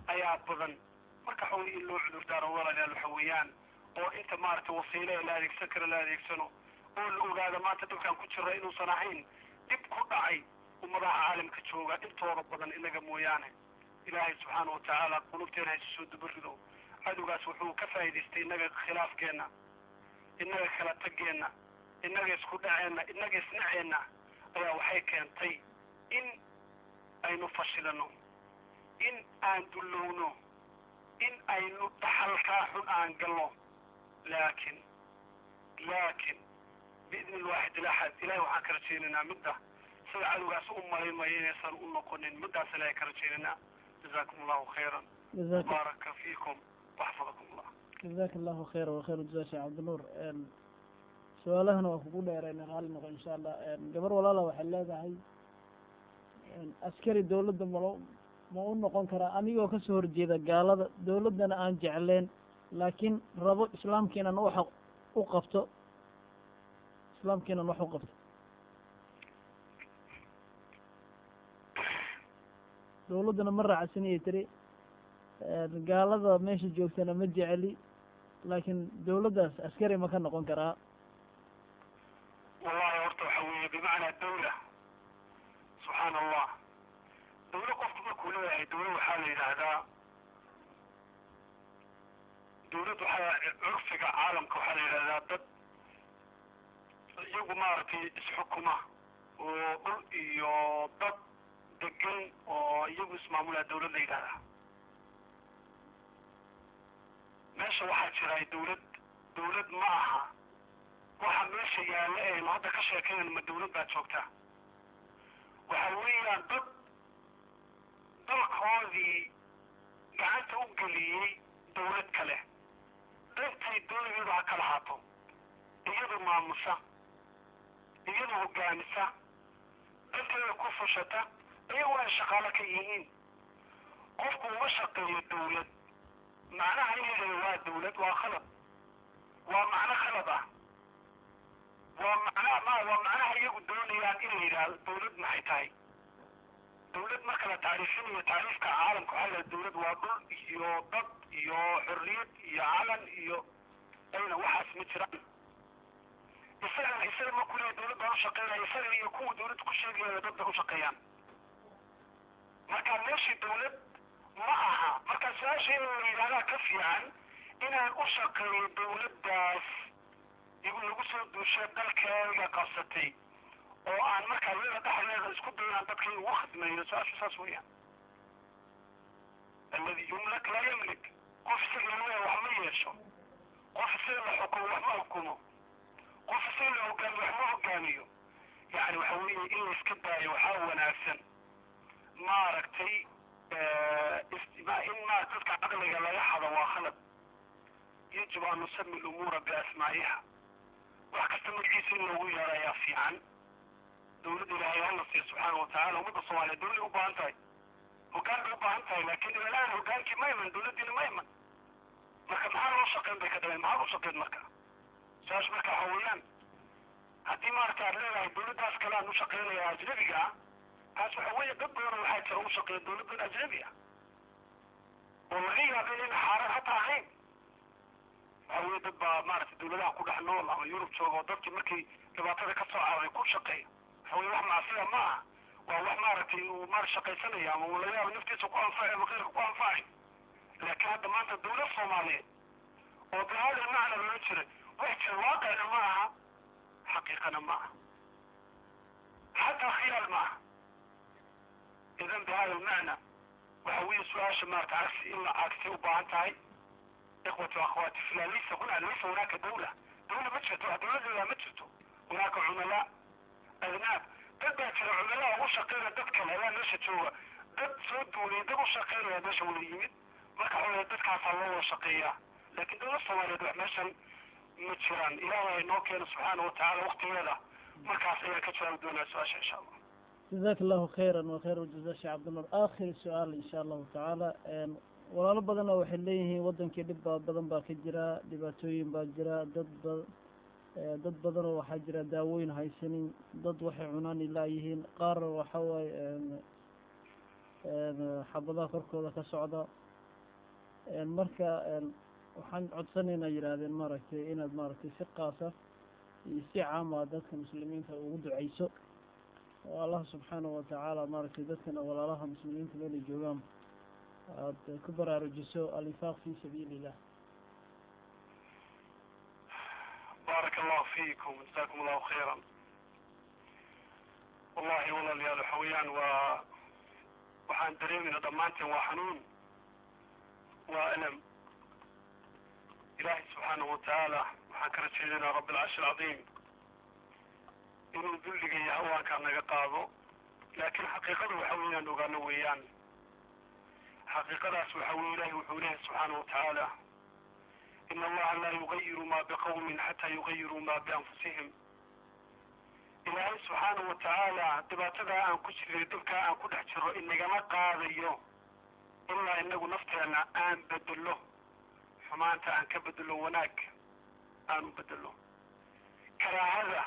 ayaa badan marka waxa weye in loo cudurdaaro walaalayaal waxa weeyaan oo inta maaragtay wasiile la adeegsan karo la adeegsano oo la ogaado maanta dhibkaan ku jira inuusan ahayn dhib ku dhacay ummadaha caalamka jooga intooda badan inaga mooyaane ilaahay subxaana wa tacaala qulubteena haysu soo dabarido cadowgaas wuxuu ka faa'idaystay innaga khilaafkeenna innaga kala tageenna innaga isku dhaceenna innaga isnaceenna ayaa waxay keentay in aynu fashilano in aan dullowno in aynu dhaxalkaa xun aan galno laakiin laakiin biidni alwaaxid ilaxad ilahay waxaan ka rajaynaynaa midda sida cadowgaas u malaynmaya inaysan u noqonin middaas ilahay ka rajaynaynaa jazaakum allahu khayran jazaaka baaraka fiikum waxfadakum allah jazaaka allahu khayra wakhayr jazaa sheekh cabdinuur su-aalahana waa kugu dheerayna raalli noqo insha allah gabar walaala waxay leedahay askari dawladda malo ma u noqon karaa anigoo kasoo horjeeda gaalada dawladdana aan jecleen laakiin rabo islaamkiinan waxa u qabto islaamkiinan wax u qabto dawladdana ma raacsaniyay tiri gaalada meesha joogtana ma jeceli laakiin dawladdaas askari ma ka noqon karaa wallahi horta waxa weeye bimacnaa dawla subxaan allah dawlo qofku markuu leeyahay dawla waxaa la yidhaahdaa dawlad waxaa curfiga caalamka waxaa la yidhahdaa dad iyagu maaragtay isxukuma oo dhul iyo dad degan oo iyagu ismaamulaa dawlad la yidhahdaa meesha waxaa jiraa dawlad dawlad ma aha waxa meesha yaalla eenu hadda ka sheekayn ma dawlad baa joogta waxa weeyaan dad dalkoodii gacanta u geliyey dawlad kale dantay dawladeedu ha kala haato iyadu maamusa iyadu hogaamisa danteeda ku fushata iyaguna ay shaqaalo ka yihiin qofku uma shaqeeyo dawlad macnaha in yidhahdo waa dawlad waa khalad waa macno khalad ah waa macnaha ma waa macnaha iyagu doonayaan in la yidhaahdo dawlad maxay tahay dawlad marka la tacriifinayo tacriifka caalamka waxaa la dawlad waa dhul iyo dad iyo xorriyad iyo calan iyo ayna waxaas ma jiraan isagana isaga markuu leeyahay dawlad baan u shaqeynaya isaga iyo kuwa dawladda ku sheegaya dad bay u shaqeeyaan marka meeshii dawlad ma aha marka su-aasha in la yidhahdaa ka fiican inaan u shaqeeyo dawladdaas igu lagu soo duushay dalkeega qabsatay oo aan markaa iyada dhexdeeda isku dayaan dadka ugu khidmeeyo su-aashu saas weeyaan aladi yumlak laa yamlik qof isaga leeya wax ma yeesho qof isaga la xukumo wax ma xukumo qof isaga la hogaamiyo wax ma hogaamiyo yani waxa weeye in la iska daayo waxaa wanaagsan maaragtay in ma dadka caqliga laga hado waa khalad yajib an nusami lumuura biasmaa'iha wax kasta magaciisa in loogu yeero ayaa fiican dawladda ilaahay hala siiya subxaana watacaala ummadda soomaaliya dawlay u baahan tahay hoggaan bay u baahan tahay laakiin ilalaan hoggaankii ma iman dawladdiina ma iman marka maxaa loo shaqeyn bay ka dhaleen maxaa loo shaqeyn marka saas marka waxa weeyaan haddii maaragta aad leedahay dawladdaas kale aan u shaqeynaya ajnabiga ah taas waxa weeye dad badan waxaa jira u shaqeeya dawladdan ajnabi ah oo laga yaaba in xaaraan hata ahayn waxa weeye dad baa maaragtay dawladaha ku dhex nool ama yurub jooga oo dadkii markii dhibaatada ka soo cararay ku shaqeeya waxa weye wax macsiya ma aha waa wax maaragtay uu maar shaqaysanaya ama uu laga yaabo naftiisa ku anfacay ama keyrka ku anfacay laakiin hadda maanta dawlad soomaaliyeed oo bihada macna loola jira wax jira waaqicna ma aha xaqiiqana ma aha xataa khiyaal ma aha idan bihada almacna waxa weeye su-aasha maarata cagsi in la cagsay u baahan tahay ikhwati akhwaati filan laysa huna laysa hunaaka dawla dawla ma jirto dawladeeda ma jirto hunaaka cumalaa adnaab dad baa jira cumalaa ugu shaqeynaya dad kale ayaa meesha jooga dad soo duulay dad u shaqeynaya meesha wada yimid marka xoole dadkaasaa loo wada shaqeeyaa laakiin dawlad soomaaliyeed wax meeshan ma jiraan ilaahay noo keeno subxaana watacaala waktigeeda markaas ayaan ka jawaabi doonaa su-aasha insha allah jazaaka allahu khayra wakhayr jaza sheekh cabdinuur aakhir su-aal insha allahu tacaala walaalo badanna waxay leeyihiin wadankii dhib baa badan baa ka jira dhibaatooyin baa jira dad ba dad badanoo waxaa jira daawooyin haysanin dad waxay cunaan ilaayihiin qaar waxa waaye xabadaha korkooda ka socda marka waxaan codsanaynaa yidhaahdeen maaragtay inaad maaragtay si qaasa iyo si caama dadka muslimiinta ugu duceyso oo allah subxaanahu watacaala maaragtay dadkana walaalaha muslimiinta meelay joogaan aada ku baraarujiso alinfaaq fi sabiili illah baaraka allahu fiikum jasakum allahu khayran wallahi walaalayaal waxa weeyaan waa waxaan dareemayna dhammaanteen waa xanuun waa alam ilaahay subxaanahu watacaala waxaan ka rajeedaynaa rabbi alcarshi alcadiim inuu dulliga iyo hawaankaa naga qaado laakiin xaqiiqada waxa weeyaan ogaano weeyaan xaqiiqadaas waxa weye ilahi wuxuu leeyahay subxaanahu watacaala in allaha laa yugayiru ma biqawmin xataa yugayiruu ma bianfusihim ilaahay subxaanahu watacaala dhibaatadaa aan ku jirnay dhibkaa aan ku dhex jiro inagama qaadayo ilaa inagu nafteenna aan bedelo xumaanta aan ka bedelo wanaag aanu bedelo karaahada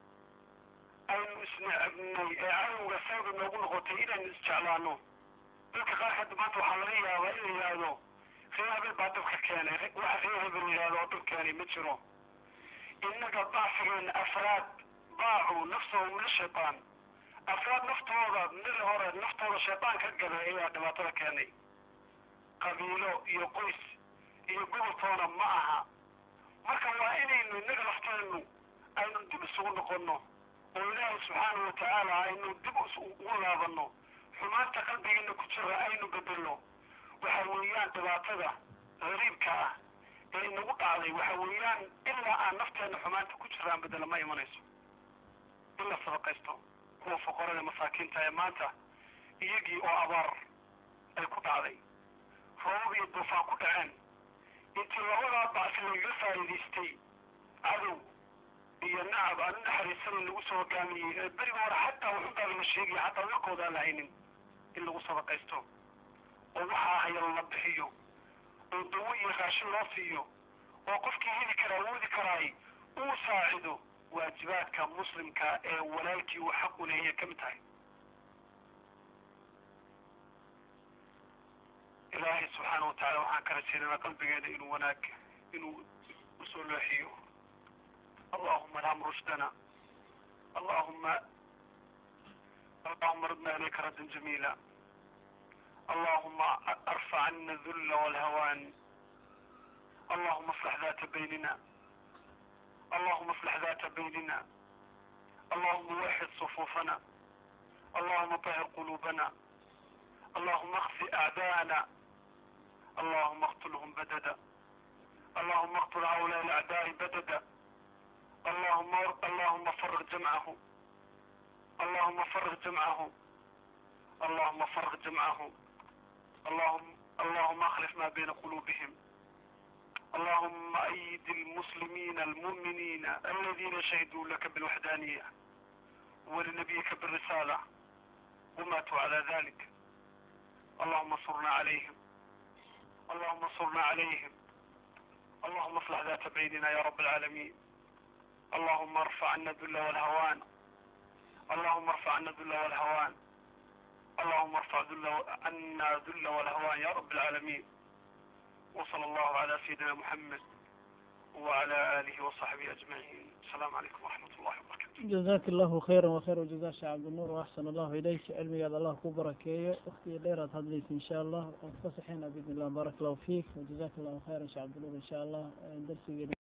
aynu isnecbnay ee cadowga sabab noogu noqotay inaynu isjeclaano dadka qaar hadda maanta waxaa laga yaabaa in la yidhaahdo reer hebel baa dabka keenay waxa reer hebel yidhahdo oo dab keenay ma jiro innaga baafigeena afraad baacu nafsahum min shaytaan afraad naftooda mid hore naftooda shaytaan ka galay ayaa dhibaatada keenay qabiilo iyo qoys iyo goboltoona ma aha marka waa inaynu innaga lafteenu aynu dib isugu noqonno oo ilaahay subxaanahu watacaala aynu dib ugu laabanno xumaanta qalbigeena ku jira aynu bedelno waxa weeyaan dhibaatada gariibka ah ee inagu dhacday waxa weeyaan ilaa aan nafteena xumaanta ku jiraan bedela ma imanayso in la sadaqaysto kuwa foqorada masaakiinta ee maanta iyagii oo abaar ay ku dhacday roobab iyo duufaan ku dhaceen intii labadaa bacsi lagaga faa'iidaystay cadow iyo nacab aan u naxariisanin lagu soo hogaamiyey ee beriga hore xataa waxuntaaba la sheegaya xataa wilkooda aan lahaynin in lagu sadaqaysto oo waxaa hayal la bixiyo oo dawo iyo raashin loo siiyo oo qofkii heli karaa woodi karaay uu saacido waajibaadka muslimka ee walaalkii uu xaq u leeyahay ka mid tahay ilaahay subxaana wa tacala waxaan ka rajaynanaa qalbigeena inuu wanaag inuu usoo looxiyo allahuma alham rushdana allahuma اللهم ردنا إليك ردا جميلا اللهم ارفع عنا الذل والهوان اللهم اصلح ذات بيننا اللهم اصلح ذات بيننا اللهم وحد صفوفنا اللهم طهر قلوبنا اللهم اخفي اعداءنا اللهم اقتلهم بددا اللهم اقتل هؤلاء الاعداء بددا اللهم اللهم فرغ جمعهم اللهم فرغ جمعهم اللهم فرغ جمعهم اللهم اللهم اخلف ما بين قلوبهم اللهم ايد المسلمين المؤمنين الذين شهدوا لك بالوحدانية ولنبيك بالرسالة وماتوا على ذلك اللهم انصرنا عليهم اللهم انصرنا عليهم اللهم اصلح ذات بيننا يا رب العالمين اللهم ارفع عنا الذل والهوان اللهم ارفع عنا الذل والهوان اللهم ارفع ذل عنا ذل والهوان يا رب العالمين وصلى الله على سيدنا محمد وعلى آله وصحبه أجمعين السلام عليكم ورحمة الله وبركاته جزاك الله خيرا وخير الجزاء شيخ عبد النور وأحسن الله إليك علمي هذا الله كبركيه أختي ليرة هدليك إن شاء الله وفصحنا بإذن الله بارك الله فيك وجزاك الله خيرا شيخ عبد النور إن شاء الله درسي